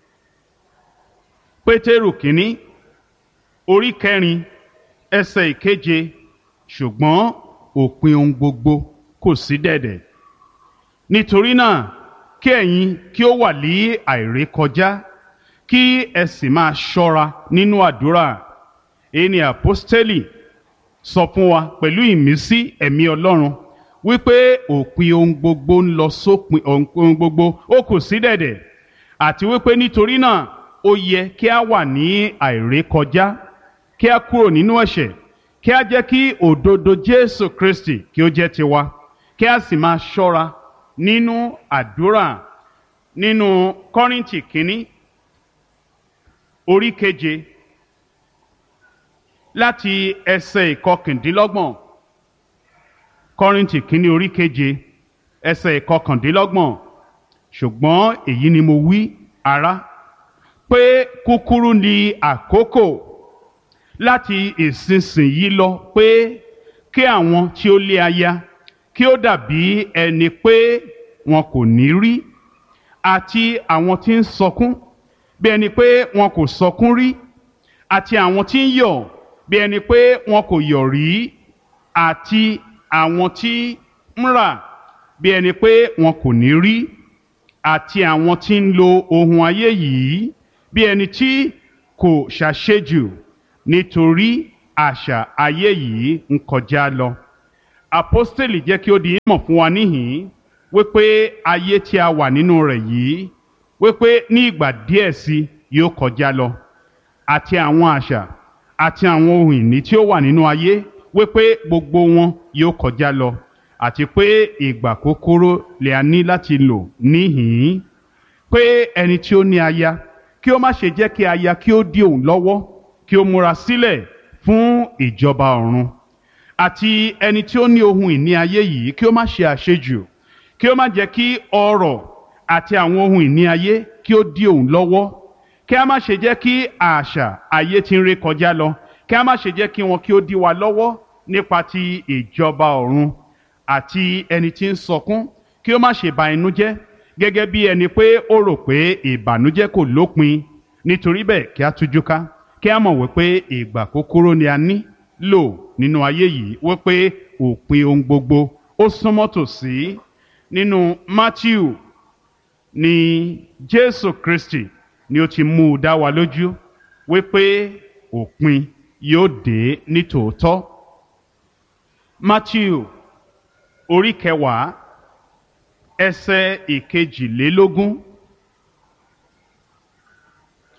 pétérù kínní orí kẹrin ẹsẹ̀ ìkeje ṣùgbọ́n òpin ohun gbogbo kò sí dẹ̀dẹ̀ nítorí náà kí ẹ̀yin kí ó wà ní àìrékọjá kí ẹ sì máa ṣọ́ra nínú àdúrà èyí ni àpọ́stélì sọ fún wa pẹ̀lú ìmísí ẹ̀mí ọlọ́run wípé òpin ohun gbogbo ń lọ sópin ohun gbogbo ó kù sí dẹ̀dẹ̀ àti wípé nítorí náà ó yẹ kí a wà ní àìrékọjá kí a kúrò nínú ẹ̀ṣẹ̀ kí a jẹ́ kí òdodo Jésù Kristi kí ó jẹ́ tiwa kí a sì máa ṣọ́ra nínú àdúrà nínú Kọ́ríńtì kínní orí keje láti ẹsẹ̀ ìkọkàndínlọ́gbọ̀n Kọ́ríńtì kínní orí keje ẹsẹ̀ ìkọkàndínlọ́gbọ̀n ṣùgbọ́n èyí ni mo wí ará pé kúkúrú ni àkókò láti ìsinsìnyí lọ pé kí àwọn tí ó lé aya kí ó dàbí ẹni pé wọn kò ní rí àti àwọn tí ń sọkún bí ẹni pé wọn kò sọkún rí àti àwọn tí ń yọ̀ bí ẹni pé wọn kò yọ̀ rí àti àwọn tí ń rà bí ẹni pé wọn kò ní rí àti àwọn tí ń lo ohun ayé yìí bí ẹni tí kò ṣàṣejù nítorí àṣà ayé yìí ń kọjá lọ. Àpọ́stélì jẹ́ kí ó di ìmọ̀ fún wa níhìn-ín wípé ayé tí a wà nínú rẹ̀ yìí wípé ní ìgbà díẹ̀ sí yóò kọjá lọ àti àwọn àṣà àti àwọn ohun ìní tí ó wà nínú ayé wípé gbogbo wọn yóò kọjá lọ àti pé ìgbà kúkúrú lè a ní láti lò níhìn-ín pé ẹni tí ó ní aya kí ó má ṣe jẹ́ kí aya kí ó dí òun lọ́wọ́ kí ó múra sílẹ̀ fún ìjọba ọ̀run àti ẹni tí ó ní ohun ìní ayé yìí kí ó má ṣe àṣejù kí ó má jẹ́ kí ọrọ̀ àti àwọn ohun ìní ayé kí ó dí òun lọ́wọ́ kí a má ṣe jẹ́ kí àṣà ayé tí ń ré kọjá lọ kí a má ṣe jẹ́ kí wọn kí ó dí wa lọ́wọ́ nípa ti ìjọba ọ̀run àti ẹni tí ń sọkún kí ó má ṣe ba inú jẹ́ gẹ́gẹ́ bí ẹni pé ó rò pé ìbànújẹ́ kò lópin nítorí bẹ́ẹ̀ kí a tújú ká kí a mọ̀ wípé ìgbà kúkúrú ni a ní lò nínú ayé yìí wípé òpin ohun gbogbo ó súnmọ́ tòsí nínú Matthew ni Jésù Kristi ni ó ti mú u dá wa lójú wípé òpin yóò dé ní tòótọ́ Matthew orí kẹwàá ẹsẹ̀ ìkejìlélógún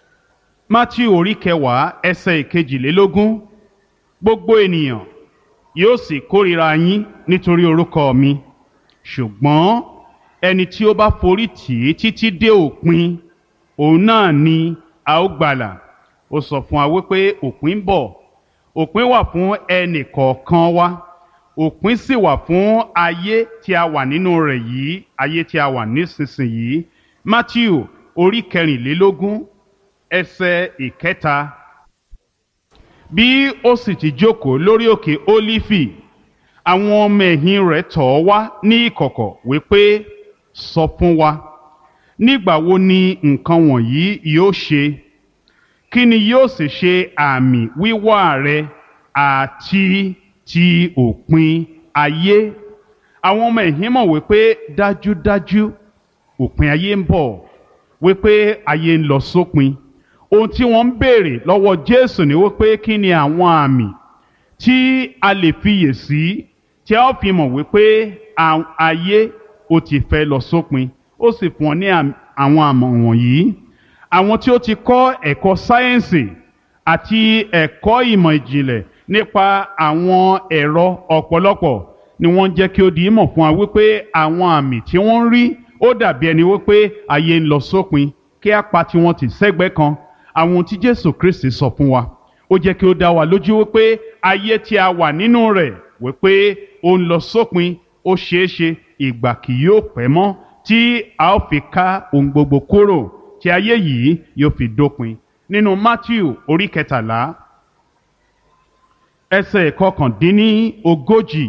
Matthew orí kẹwàá ẹsẹ̀ ìkejìlélógún gbogbo ènìyàn yóò sì kórìíra yín nítorí orúkọ mi ṣùgbọ́n ẹni tí ó bá forí tì í títí dé òpin òun náà ni a ó gbàlà ó sọ fún wa wípé òpin ń bọ̀ òpin wà fún ẹnì kọ̀ọ̀kan wa òpin sì wà fún ayé tí a wà nínú rẹ̀ yìí ayé tí a wà nísinsìnyí Matthew orí kẹrìnlélógún ẹsẹ̀ ìkẹta bí ó sì ti jókòó lórí òkè Ólífì àwọn ọmọ ẹ̀yìn rẹ̀ tọ̀ ọ́ wá ní ìkọ̀kọ̀ wípé sọ fún wa nígbà wo ni nǹkan wọ̀nyí yóò ṣe kí ni yóò sì ṣe àmì wíwá rẹ àti ti òpin ayé àwọn ọmọ ẹ̀yìn mọ̀ wípé dájúdájú òpin ayé ń bọ̀ wípé ayé ń lọ sópin ohun tí wọ́n ń béèrè lọ́wọ́ Jésù ni wípé kí ni àwọn àmì tí a lè fiyè sí tí a ó fi mọ̀ wípé ayé ó ti fẹ́ lọ sópin ó sì fún ọ ní àwọn àmọ̀ wọ̀nyí àwọn tí ó ti kọ́ ẹ̀kọ́ sáyẹ́ǹsì àti ẹ̀kọ́ ìmọ̀ ìjìnlẹ̀ nípa àwọn ẹ̀rọ ọ̀pọ̀lọpọ̀ ni wọ́n jẹ́ kí ó di ìmọ̀ fún wa wípé àwọn àmì tí wọ́n ń rí ó dàbí ẹni wípé ayé ń lọ sópin kí á pa tiwọn tì sẹ́gbẹ́ kan àwọn ohun tí Jésù Kristi sọ fún wa ó jẹ́ kí ó dá wa lójú wípé ayé tí a wà nínú rẹ̀ wípé ó ń lọ sópin ó ṣeé ṣe ìgbà kì yóò pẹ́ mọ́ tí a ó fi ká ohun gbogbo kúrò tí ayé yìí yóò fi dópin nínú Matthew orí kẹtàlá ẹsẹ̀ kọkàndínní ogójì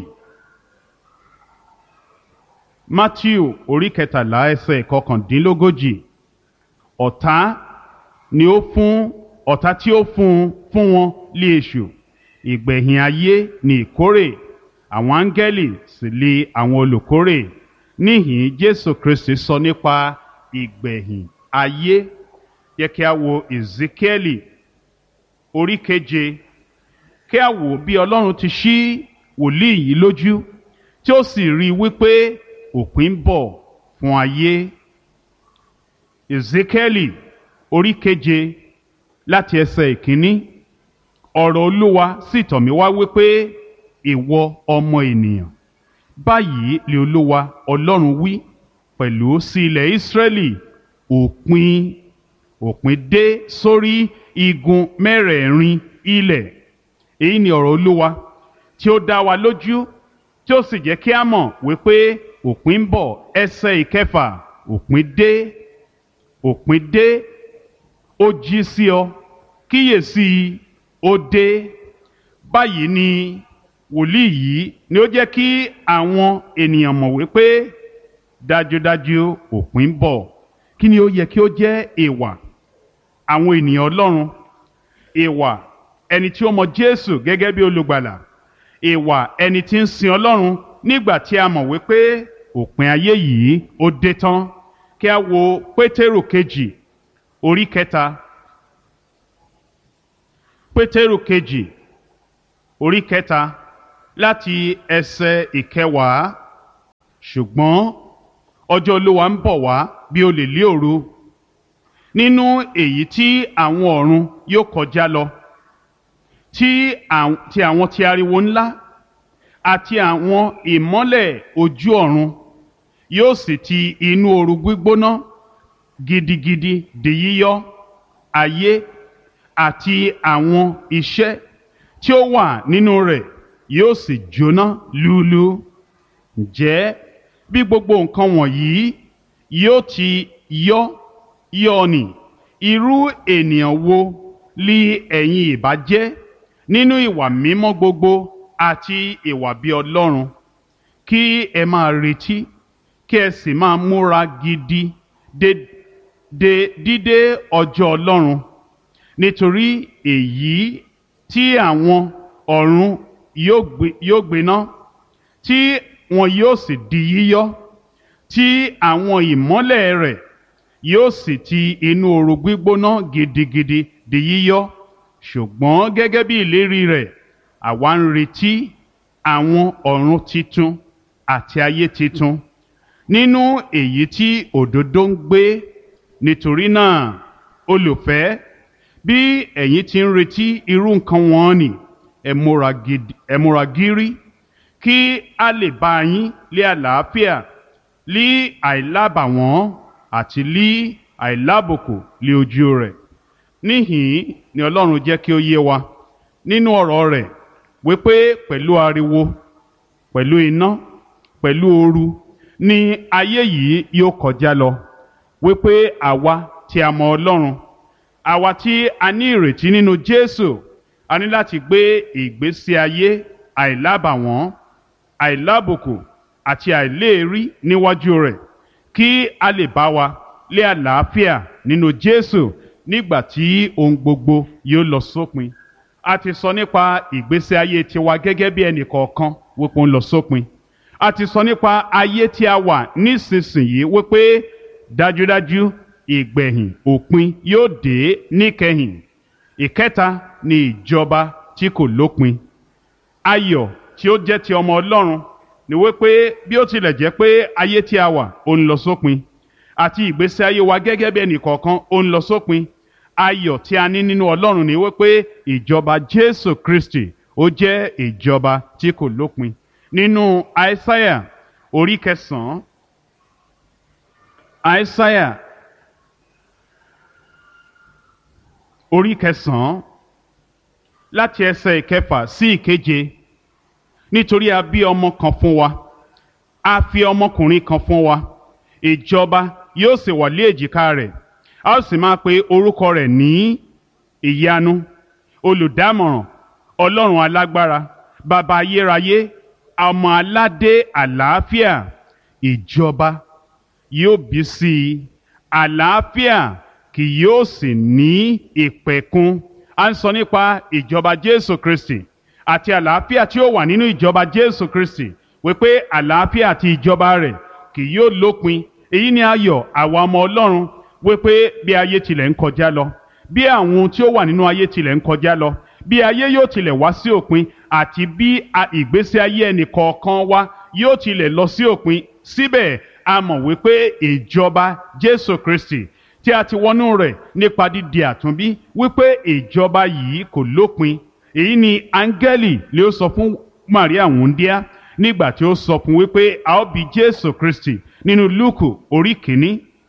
Matthew orí kẹtàlá ẹsẹ̀ kọkàndínlógójì ọ̀tá ni ó fún ọ̀tá tí ó fún fún wọn lé èṣù ìgbẹ̀yìn ayé ni ìkórè àwọn áńgẹ́lì sì lé àwọn olùkórè níhìn Jésù Kristi sọ nípa ìgbẹ̀yìn ayé yẹ kí a wo Ezekieli orí keje kí a wò bí Ọlọ́run ti ṣí wòlíì yìí lójú tí ó sì rí i wípé òpin ń bọ̀ fún ayé Ezekieli orí keje láti ẹsẹ̀ ìkíní ọ̀rọ̀ Olúwa sì tọ̀ mí wá wípé ìwọ ọmọ ènìyàn báyìí lè Olúwa Ọlọ́run wí pẹ̀lú sí ilẹ̀ Ísírẹ́lì òpin òpin dé sórí igun mẹ́rẹ̀ẹ̀rin ilẹ̀ èyí ni ọ̀rọ̀ Olúwa tí ó dá wa lójú tí ó sì jẹ́ kí a mọ̀ wípé òpin ń bọ̀ ẹsẹ̀ ìkẹfà òpin dé òpin dé ó jí sí ọ kíyèsí ó dé báyìí ni wòlíì yìí ni ó jẹ́ kí àwọn ènìyàn mọ̀ wípé dájúdájú òpin ń bọ̀ kí ni ó yẹ kí ó jẹ́ ìwà àwọn ènìyàn Ọlọ́run ìwà ẹni tí ó mọ Jésù gẹ́gẹ́ bí olùgbàlà ìwà ẹni tí ń sin Ọlọ́run nígbà tí a mọ̀ wípé òpin ayé yìí ó dé tán kí a wo Pétérù kejì orí kẹta Pétérù kejì orí kẹta láti ẹsẹ̀ ìkẹwàá ṣùgbọ́n ọjọ́ Olúwa ń bọ̀ wá bí olè lé òru nínú èyí tí àwọn ọ̀run yóò kọjá lọ tí àwọn ti ariwo ńlá àti àwọn ìmọ́lẹ̀ ojú ọ̀run yóò sì ti inú ooru gbígbóná gidigidi di yíyọ ayé àti àwọn iṣẹ́ tí ó wà nínú rẹ̀ yóò sì jóná lúlú ǹjẹ́ bí gbogbo nǹkan wọ̀nyí yóò ti yọ yọ ni irú ènìyàn wo li ẹ̀yin ìbá jẹ́ nínú ìwà mímọ́ gbogbo àti ìwà bí Ọlọ́run kí ẹ máa retí kí ẹ sì máa múra gidi de de dídé ọjọ́ Ọlọ́run nítorí èyí tí àwọn ọ̀run yóò gbiná tí wọn yóò sì di yíyọ tí àwọn ìmọ́lẹ̀ rẹ̀ yóò sì ti inú ooru gbígbóná gidigidi di yíyọ ṣùgbọ́n gẹ́gẹ́ bí ìlérí rẹ̀ àwa ń retí àwọn ọ̀run titun àti ayé titun nínú èyí tí òdodo ń gbé nítorí náà olùfẹ́ bí ẹ̀yin ti ń retí irú nǹkan wọn ni ẹ múra gidi ẹ múra gírí kí a lè bá yín lé àlàáfíà lí àìlábàwọ́n àti lí àìlábòkò lé ojú rẹ̀ níhìn ni ọlọ́run jẹ́ kí ó yé wa nínú ọ̀rọ̀ rẹ̀ wípé pẹ̀lú ariwo pẹ̀lú iná pẹ̀lú ooru ni ayé yìí yóò kọjá lọ wípé àwa tí a mọ ọlọ́run àwa tí a ní ìrètí nínú jésù a ní láti gbé ìgbésí ayé àìlábàwọ́n àìlábùkù àti àìléèrí níwájú rẹ̀ kí a lè bá wa lé àlàáfíà nínú jésù nígbà tí ohun gbogbo yóò lọ sópin a ti sọ nípa ìgbésí ayé tiwa gẹ́gẹ́ bí ẹnì kọ̀ọ̀kan wípé ó ń lọ sópin a ti sọ nípa ayé tí a wà nísinsìnyí wípé dájúdájú ìgbẹ̀yìn òpin yóò dé níkẹyìn ìkẹta ni ìjọba tí kò lópin ayọ̀ tí ó jẹ́ ti ọmọ ọlọ́run ni wípé bí ó tilẹ̀ jẹ́ pé ayé tí a wà ó ń lọ sópin àti ìgbésí ayé wa gẹ́gẹ́ bí ẹnì kọ̀ọ̀kan ó ń lọ sópin ayọ̀ tí a ní nínú ọlọ́run ni wípé ìjọba jésù kristi ó jẹ́ ìjọba tí kò lópin nínú àìsáyà orí kẹsàn-án àìsáyà orí kẹsàn-án láti ẹsẹ̀ ìkẹfà sí ìkeje nítorí a bí ọmọ kan fún wa a fi ọmọkùnrin kan fún wa ìjọba yóò sì wà lé èjìká rẹ̀ a ó sì máa pe orúkọ rẹ̀ ní ìyanu olùdámọ̀ràn ọlọ́run alágbára bàbá ayérayé ọmọ aládé àlàáfíà ìjọba yóò bí sí i àlàáfíà kì yóò sì ní ìpẹ̀kun a ń sọ nípa ìjọba jésù kristi àti àlàáfíà tí ó wà nínú ìjọba jésù kristi wípé àlàáfíà àti ìjọba rẹ̀ kì yóò lópin èyí ni ayọ̀ àwa ọmọ ọlọ́run wípé bí ayé tilẹ̀ ń kọjá lọ bí àwọn ohun tí ó wà nínú ayé tilẹ̀ ń kọjá lọ bí ayé yóò tilẹ̀ wá sí òpin àti bí ìgbésí ayé ẹnì kọ̀ọ̀kan wa yóò tilẹ̀ lọ sí òpin síbẹ̀ a mọ̀ wípé ìjọba jésù kristi tí a ti wọnú rẹ̀ nípa dídi àtúnbí wípé ìjọba yìí kò lópin èyí ni áńgẹ́lì lè sọ fún maria wúndíá nígbà tí ó sọ fún wípé a ó bí jésù kristi nínú lúùkù orí kìíní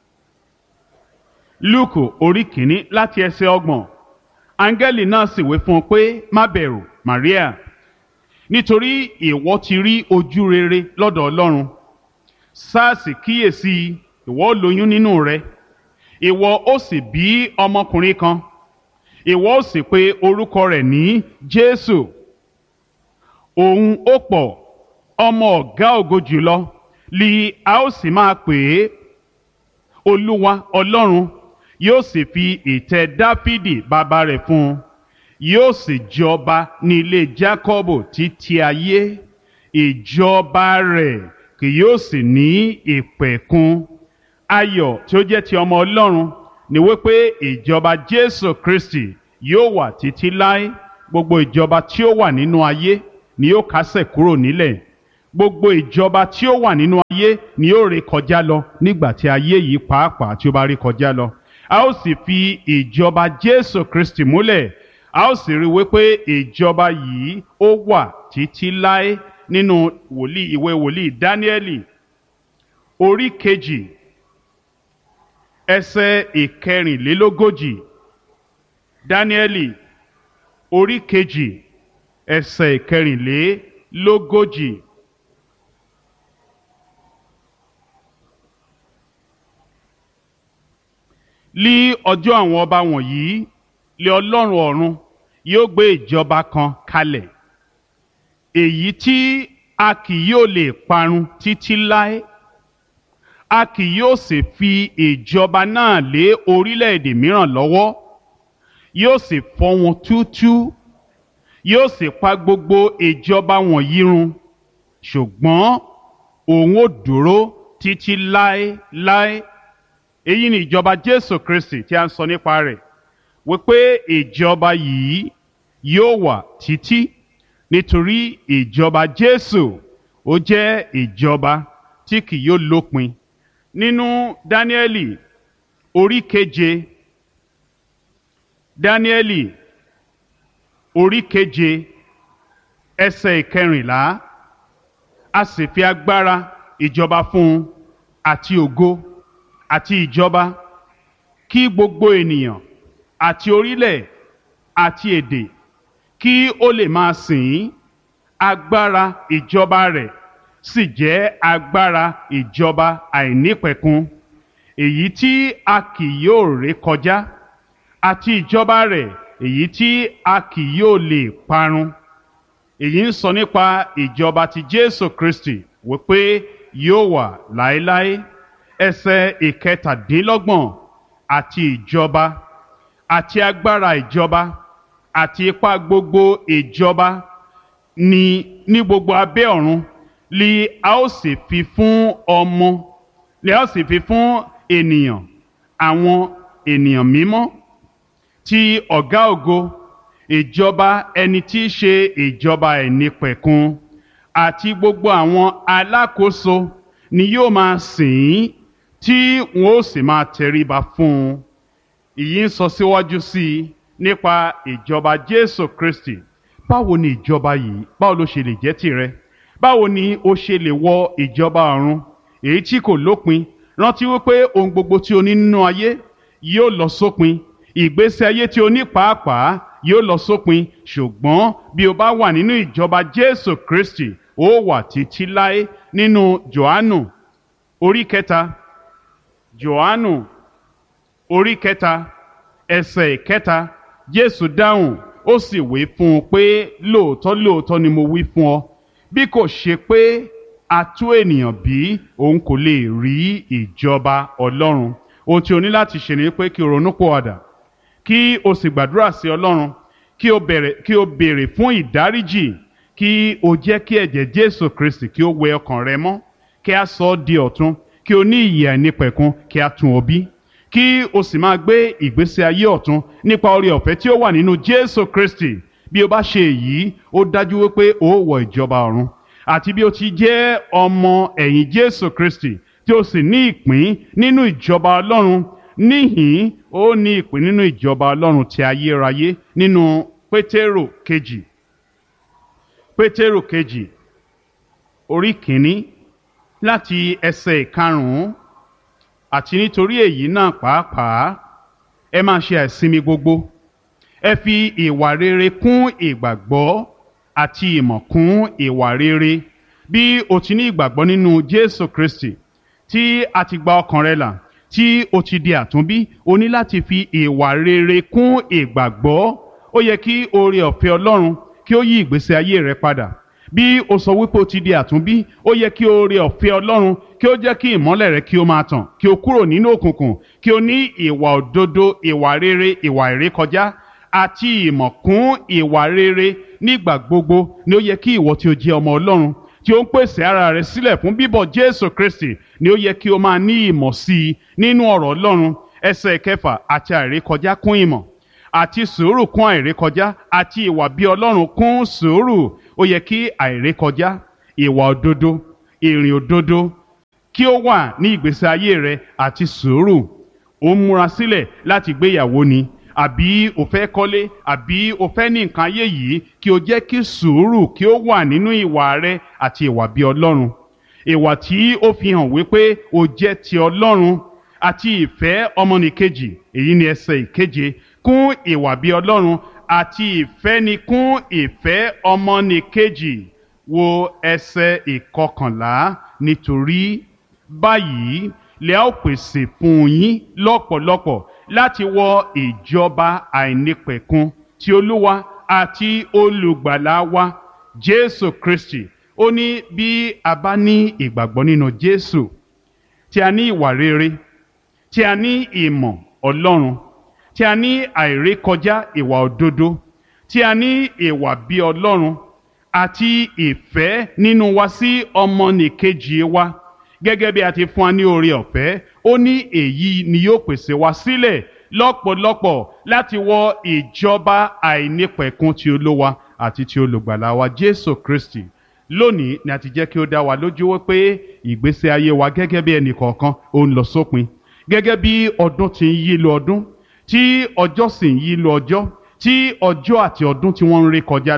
lúùkù orí kìíní láti ẹsẹ̀ ọgbọ̀n áńgẹ́lì náà sì wí fún un pé má bẹ̀rù maria nítorí ìwọ ti rí ojú rere lọ́dọ̀ ọlọ́run sars kíyèsí ìwọ lóyún nínú rẹ ìwọ ó sì bí ọmọkùnrin kan ìwọ ó sì pe orúkọ rẹ̀ ní jésù òun ó pọ̀ ọmọ ọ̀gá ògo jùlọ li a ó sì máa pè é olúwa ọlọ́run yóò sì fi ìtẹ́ dáfídì bàbá rẹ̀ fún un yóò sì jọba ní ilé jákọ́bù títí ayé ìjọba rẹ̀ kì yóò sì ní ìpẹ̀kun ayọ̀ tí ó jẹ́ ti ọmọ ọlọ́run ni wípé ìjọba jésù kristi yóò wà títí láé gbogbo ìjọba tí ó wà nínú ayé ni yóò kásẹ̀ kúrò nílẹ̀ gbogbo ìjọba tí ó wà nínú ayé ni yóò ré kọjá lọ nígbà tí ayé yìí pàápàá tí ó bá ré kọjá lọ a ó sì fi ìjọba jésù kristi múlẹ̀ a ó sì rí wípé ìjọba yìí ó wà títí láé nínú wòlíì ìwé wòlíì dáníẹ́lì orí kejì ẹsẹ̀ ìkẹrìnlélógójì dáníẹ́lì orí kejì ẹsẹ̀ ìkẹrìnlélógójì. lí ọjọ́ àwọn ọba wọ̀nyí lé ọlọ́run ọ̀run yóò gbé ìjọba kan kalẹ̀ èyí tí a kì yóò lè parun títí láé a kì yóò sì fi ìjọba náà lé orílẹ̀-èdè mìíràn lọ́wọ́ yóò sì fọ́ wọn túútúú yóò sì pa gbogbo ìjọba wọ̀nyí run ṣùgbọ́n òun ò dúró títí láéláé èyí ni ìjọba jésù kristi tí a ń sọ nípa rẹ̀ wípé ìjọba yìí yóò wà títí nítorí ìjọba jésù ó jẹ́ ìjọba tí kì yóò lópin nínú dáníẹ́lì orí keje dáníẹ́lì orí keje ẹsẹ̀ ìkẹrìnlá a sì fi agbára ìjọba fún un àti ògo àti ìjọba kí gbogbo ènìyàn àti orílẹ̀ àti èdè kí ó lè máa sìn ín agbára ìjọba rẹ̀ sì jẹ́ agbára ìjọba àìnípẹ̀kun èyí tí a kì yóò ré kọjá àti ìjọba rẹ̀ èyí tí a kì yóò lè parun èyí ń sọ nípa ìjọba ti Jésù Kristi wípé yóò wà láéláé ẹsẹ̀ ìkẹtàdínlọ́gbọ̀n àti ìjọba àti agbára ìjọba àti ipá gbogbo ìjọba ní ní gbogbo abẹ́ ọ̀run li a ó sì fi fún ọmọ li a ó sì fi fún ènìyàn àwọn ènìyàn mímọ́ ti ọ̀gá ògo ìjọba ẹni tí í ṣe ìjọba ẹ̀nípẹ̀kun àti gbogbo àwọn alákòóso ni yóò máa sìn ín tí wọn ó sì máa tẹríba fún un ìyí ń sọ síwájú sí i nípa ìjọba Jésù Kristi báwo ni ìjọba yìí báwo ló ṣe lè jẹ́ tìrẹ báwo ni o ṣe lè wọ ìjọba ọ̀run èyí tí kò lópin rántí wípé ohun gbogbo tí o ní nínú ayé yóò lọ sópin ìgbésí ayé tí o ní pàápàá yóò lọ sópin ṣùgbọ́n bí o bá wà nínú ìjọba Jésù Kristi ó wà títí láé nínú Jòhánù orí kẹta Jòhánù orí kẹta ẹsẹ̀ kẹta Jésù dáhùn ó sì wí fún un pé lóòótọ́ lóòótọ́ ni mo wí fún ọ bí kò ṣe pé a tú ènìyàn bí òun kò lè rí ìjọba Ọlọ́run ohun tí o ní láti ṣe ni pé kí o ronú pòwàdà kí o sì gbàdúrà sí Ọlọ́run kí o bẹ̀rẹ̀ kí o béèrè fún ìdáríjì kí o jẹ́ kí ẹ̀jẹ̀ Jésù Kristi kí o wẹ ọkàn rẹ mọ́ kí a sọ ọ́ di ọ̀tun kí o ní ìyè àìnípẹ̀kun kí a tún ọ bí kí o sì máa gbé ìgbésí ayé ọ̀tun nípa oore ọ̀fẹ́ tí ó wà nínú Jésù Kristi bí o bá ṣe èyí ó dájú wípé o ó wọ ìjọba ọ̀run àti bí o ti jẹ́ ọmọ ẹ̀yìn Jésù Kristi tí o sì ní ìpín nínú ìjọba Ọlọ́run níhìn ó ní ìpín nínú ìjọba Ọlọ́run ti ayérayé nínú Pétérò kejì Pétérò kejì orí kìíní láti ẹsẹ̀ ìkarùn-ún àti nítorí èyí náà pàápàá ẹ máa ṣe àìsinmi gbogbo ẹ fi ìwà rere kún ìgbàgbọ́ àti ìmọ̀ kún ìwà rere bí o ti ní ìgbàgbọ́ nínú Jésù Kristi tí a ti gba ọkàn rẹ là tí o ti di àtúnbí o ní láti fi ìwà rere kún ìgbàgbọ́ ó yẹ kí oore ọ̀fẹ́ Ọlọ́run kí ó yí ìgbésí ayé rẹ padà bí o sọ wípé o ti di àtúnbí ó yẹ kí oore ọ̀fẹ́ Ọlọ́run kí ó jẹ́ kí ìmọ́lẹ̀ rẹ kí ó máa tàn kí o kúrò nínú òkùnkùn kí o ní ìwà òdodo ìwà rere ìwà ìrékọjá àti ìmọ̀ kún ìwà rere nígbà gbogbo ni ó yẹ kí ìwọ tí o jẹ́ ọmọ Ọlọ́run tí ó ń pèsè ara rẹ sílẹ̀ fún bíbọ̀ Jésù Kristi ni ó yẹ kí o máa ní ìmọ̀ sí i nínú ọ̀rọ̀ Ọlọ́run ẹsẹ̀ kẹfà àti àìrékọjá kún ìmọ̀ àti sùúrù kún àìrékọjá àti ìwà bí Ọlọ́run kún sùúrù ó yẹ kí àìrékọjá ìwà òdodo ìrìn òdodo kí ó wà ní ìgbésí ayé rẹ àti sùúrù ó ń múra sílẹ̀ láti gbéyàwó ni àbí o fẹ́ kọ́lé àbí o fẹ́ ní nǹkan ayé yìí kí o jẹ́ kí sùúrù kí ó wà nínú ìwà rẹ àti ìwà bí Ọlọ́run ìwà tí ó fi hàn wípé o jẹ́ ti Ọlọ́run àti ìfẹ́ ọmọnìkejì èyí ni ẹsẹ̀ ìkeje kún ìwà bí Ọlọ́run àti ìfẹ́ ni kún ìfẹ́ ọmọnìkejì wo ẹsẹ̀ ìkọkànlá nítorí báyìí lè ó pèsè fún yín lọ́pọ̀lọpọ̀ láti wọ ìjọba àìnípẹ̀kun ti Olúwa àti olùgbàlà wa Jésù Kristi ó ní bí a bá ní ìgbàgbọ́ nínú Jésù tí a ní ìwà rere tí a ní ìmọ̀ Ọlọ́run tí a ní àìrékọjá ìwà òdodo tí a ní ìwà bí Ọlọ́run àti ìfẹ́ nínú wa sí ọmọnìkejì wa gẹ́gẹ́ bí a ti fún wa ní oore ọ̀fẹ́ ó ní èyí ni yóò pèsè wa sílẹ̀ lọ́pọ̀lọpọ̀ láti wọ ìjọba àìnípẹ̀kun ti Olúwa àti ti olùgbàlà wa Jésù Kristi lónìí ni a ti jẹ́ kí ó dá wa lójú wípé ìgbésí ayé wa gẹ́gẹ́ bí ẹnì kọ̀ọ̀kan ó ń lọ sópin gẹ́gẹ́ bí ọdún ti ń yí lọ ọdún tí ọjọ́ sì ń yí lọ ọjọ́ tí ọjọ́ àti ọdún tí wọ́n ń ré kọjá lọ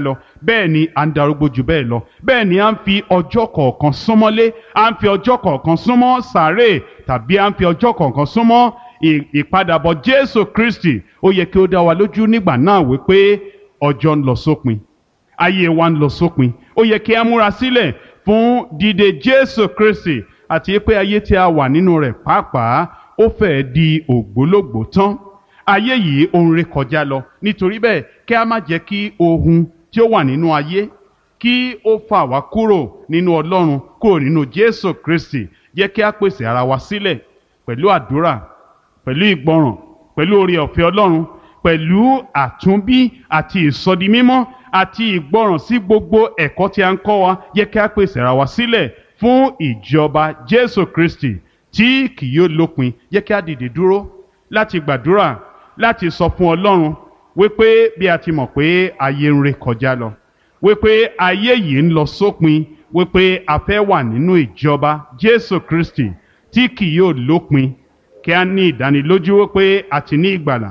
bẹ́ẹ̀ ni à ń darúgbó jù bẹ́ẹ̀ lọ bẹ́ẹ̀ ni à ń fi ọjọ́ kọ̀ọ̀kan súnmọ́lé à ń fi ọjọ́ kọ̀ọ̀kan súnmọ́ sàárè tàbí à ń fi ọjọ́ kọ̀ọ̀kan súnmọ́ ìpadàbọ̀ Jésù Kristi ó yẹ kí ó dá wa lójú nígbà náà wípé ọjọ́ ń lọ sópin ayé wa ń lọ sópin ó yẹ kí a múra sílẹ̀ fún dídé Jésù Kristi àti pé ayé tí a wà nínú rẹ̀ pàápàá ó fẹ́ẹ́ di ògbólógbòó tán ayé yìí ó ń ré kọjá lọ nítorí bẹ́ẹ̀ kí a má jẹ́ kí ohun tí ó wà nínú ayé kí ó fà wá kúrò nínú Ọlọ́run kúrò nínú Jésù Kristi jẹ́ kí a pèsè ara wa sílẹ̀ pẹ̀lú àdúrà pẹ̀lú ìgbọràn pẹ̀lú oore ọ̀fẹ́ Ọlọ́run pẹ̀lú àtúnbí àti ìsọdimímọ́ àti ìgbọràn sí gbogbo ẹ̀kọ́ tí a ń kọ́ wa jẹ́ kí a pèsè ara wa sílẹ̀ fún ìjọba Jésù Kristi tí kì yóò lópin jẹ́ kí a dìde dúró láti gbàdúrà láti sọ fún Ọlọ́run wípé bí a ti mọ̀ pé ayé ń ré kọjá lọ wípé ayé yìí ń lọ sópin wípé a fẹ́ wà nínú ìjọba Jésù Kristi tí kì yóò lópin kí a ní ìdánilójú wípé a ti ní ìgbàlà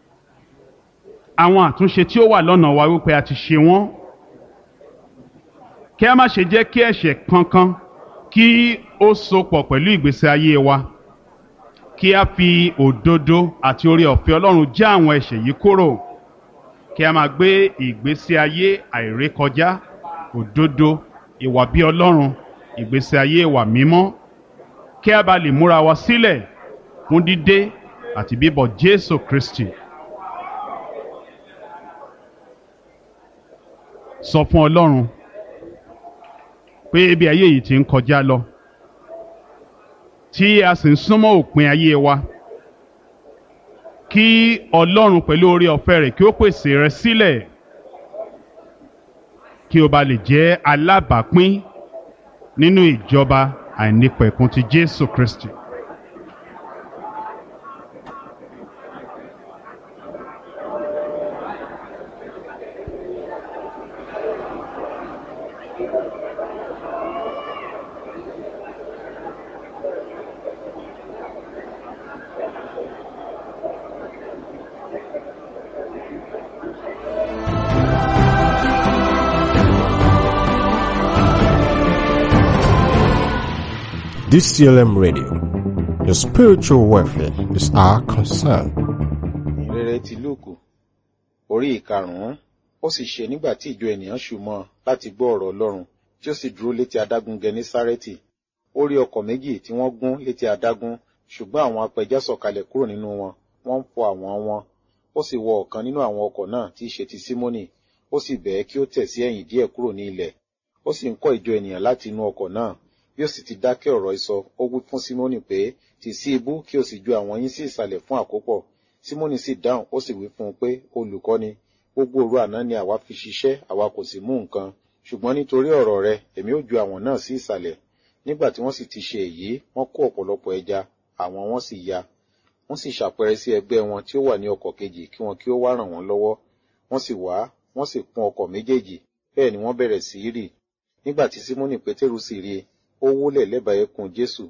àwọn àtúnṣe tí ó wà lọ́nà wa wípé a ti ṣe wọ́n kí a má ṣe jẹ́ kí ẹ̀ṣẹ̀ kankan kí ó sopọ̀ pẹ̀lú ìgbésí ayé wa kí a fi òdodo àti oore ọ̀fẹ́ Ọlọ́run já àwọn ẹ̀ṣẹ̀ yìí kúrò kí a máa gbé ìgbésí ayé àìrékọjá òdodo ìwà bí Ọlọ́run ìgbésí ayé ìwà mímọ́ kí a bá lè múra wa sílẹ̀ fún dídé àti bíbọ̀ Jésù Kristi. sọ fún Ọlọ́run pé ibi ayé yìí ti ń kọjá lọ tí a sì ń súnmọ́ òpin ayé wa kí Ọlọ́run pẹ̀lú oore ọ̀fẹ́ rẹ̀ kí ó pèsè rẹ sílẹ̀ kí o bá lè jẹ́ alábàápín nínú ìjọba àìnípẹ̀kun ti Jésù Kristi. DCLM Radio. Your spiritual welfare is our concern. ìrere ti lúùkù orí ìkarùnún ó sì ṣe nígbà tí ìjọ ènìyàn ṣùmọ láti gbọ́ ọ̀rọ̀ Ọlọ́run tí ó sì dúró létí adágún Gẹnésárẹ́tì ó rí ọkọ̀ méjì tí wọ́n gún létí adágún ṣùgbọ́n àwọn apẹja sọ̀kalẹ̀ kúrò nínú wọn wọ́n ń fọ àwọn wọn ó sì wọ ọ̀kan nínú àwọn ọkọ̀ náà tí í ṣe ti Símónì ó sì bẹ̀ẹ́ kí ó tẹ̀ sí ẹ̀yìn díẹ̀ kúrò ní ilẹ̀ ó sì ń kọ́ ìjọ ènìyàn láti inú ọkọ̀ náà bí ó sì ti dákẹ́ ọ̀rọ̀ ìsọ ó wí fún Símónì pé tì sí ibú kí o sì ju àwọn yín sí ìsàlẹ̀ fún àkópọ̀ Símónì sì dáhùn ó sì wí fún un pé olùkọ́ni gbogbo òru àná ni àwa fi ṣiṣẹ́ àwa kò sì mú nǹkan ṣùgbọ́n nítorí ọ̀rọ̀ rẹ èmi ó ju àwọn náà sí ìsàlẹ̀ nígbà tí wọ́n sì ti ṣe èyí wọ́n kó ọ̀pọ̀lọpọ̀ ẹja àwọn wọn sì ya wọ́n sì ṣàpẹrẹ sí ẹgbẹ́ wọn tí ó wà ní ọkọ̀ kejì kí wọn kí ó wá ràn wọ́n lọ́wọ́ wọ́n sì wá wọ́n sì kún ọkọ̀ méjèèjì bẹ́ẹ̀ ni wọ́n bẹ̀rẹ̀ sí í rì nígbà tí Símónì Pétérù sì rí i ó wólẹ̀ lẹ́bàá ẹkùn Jésù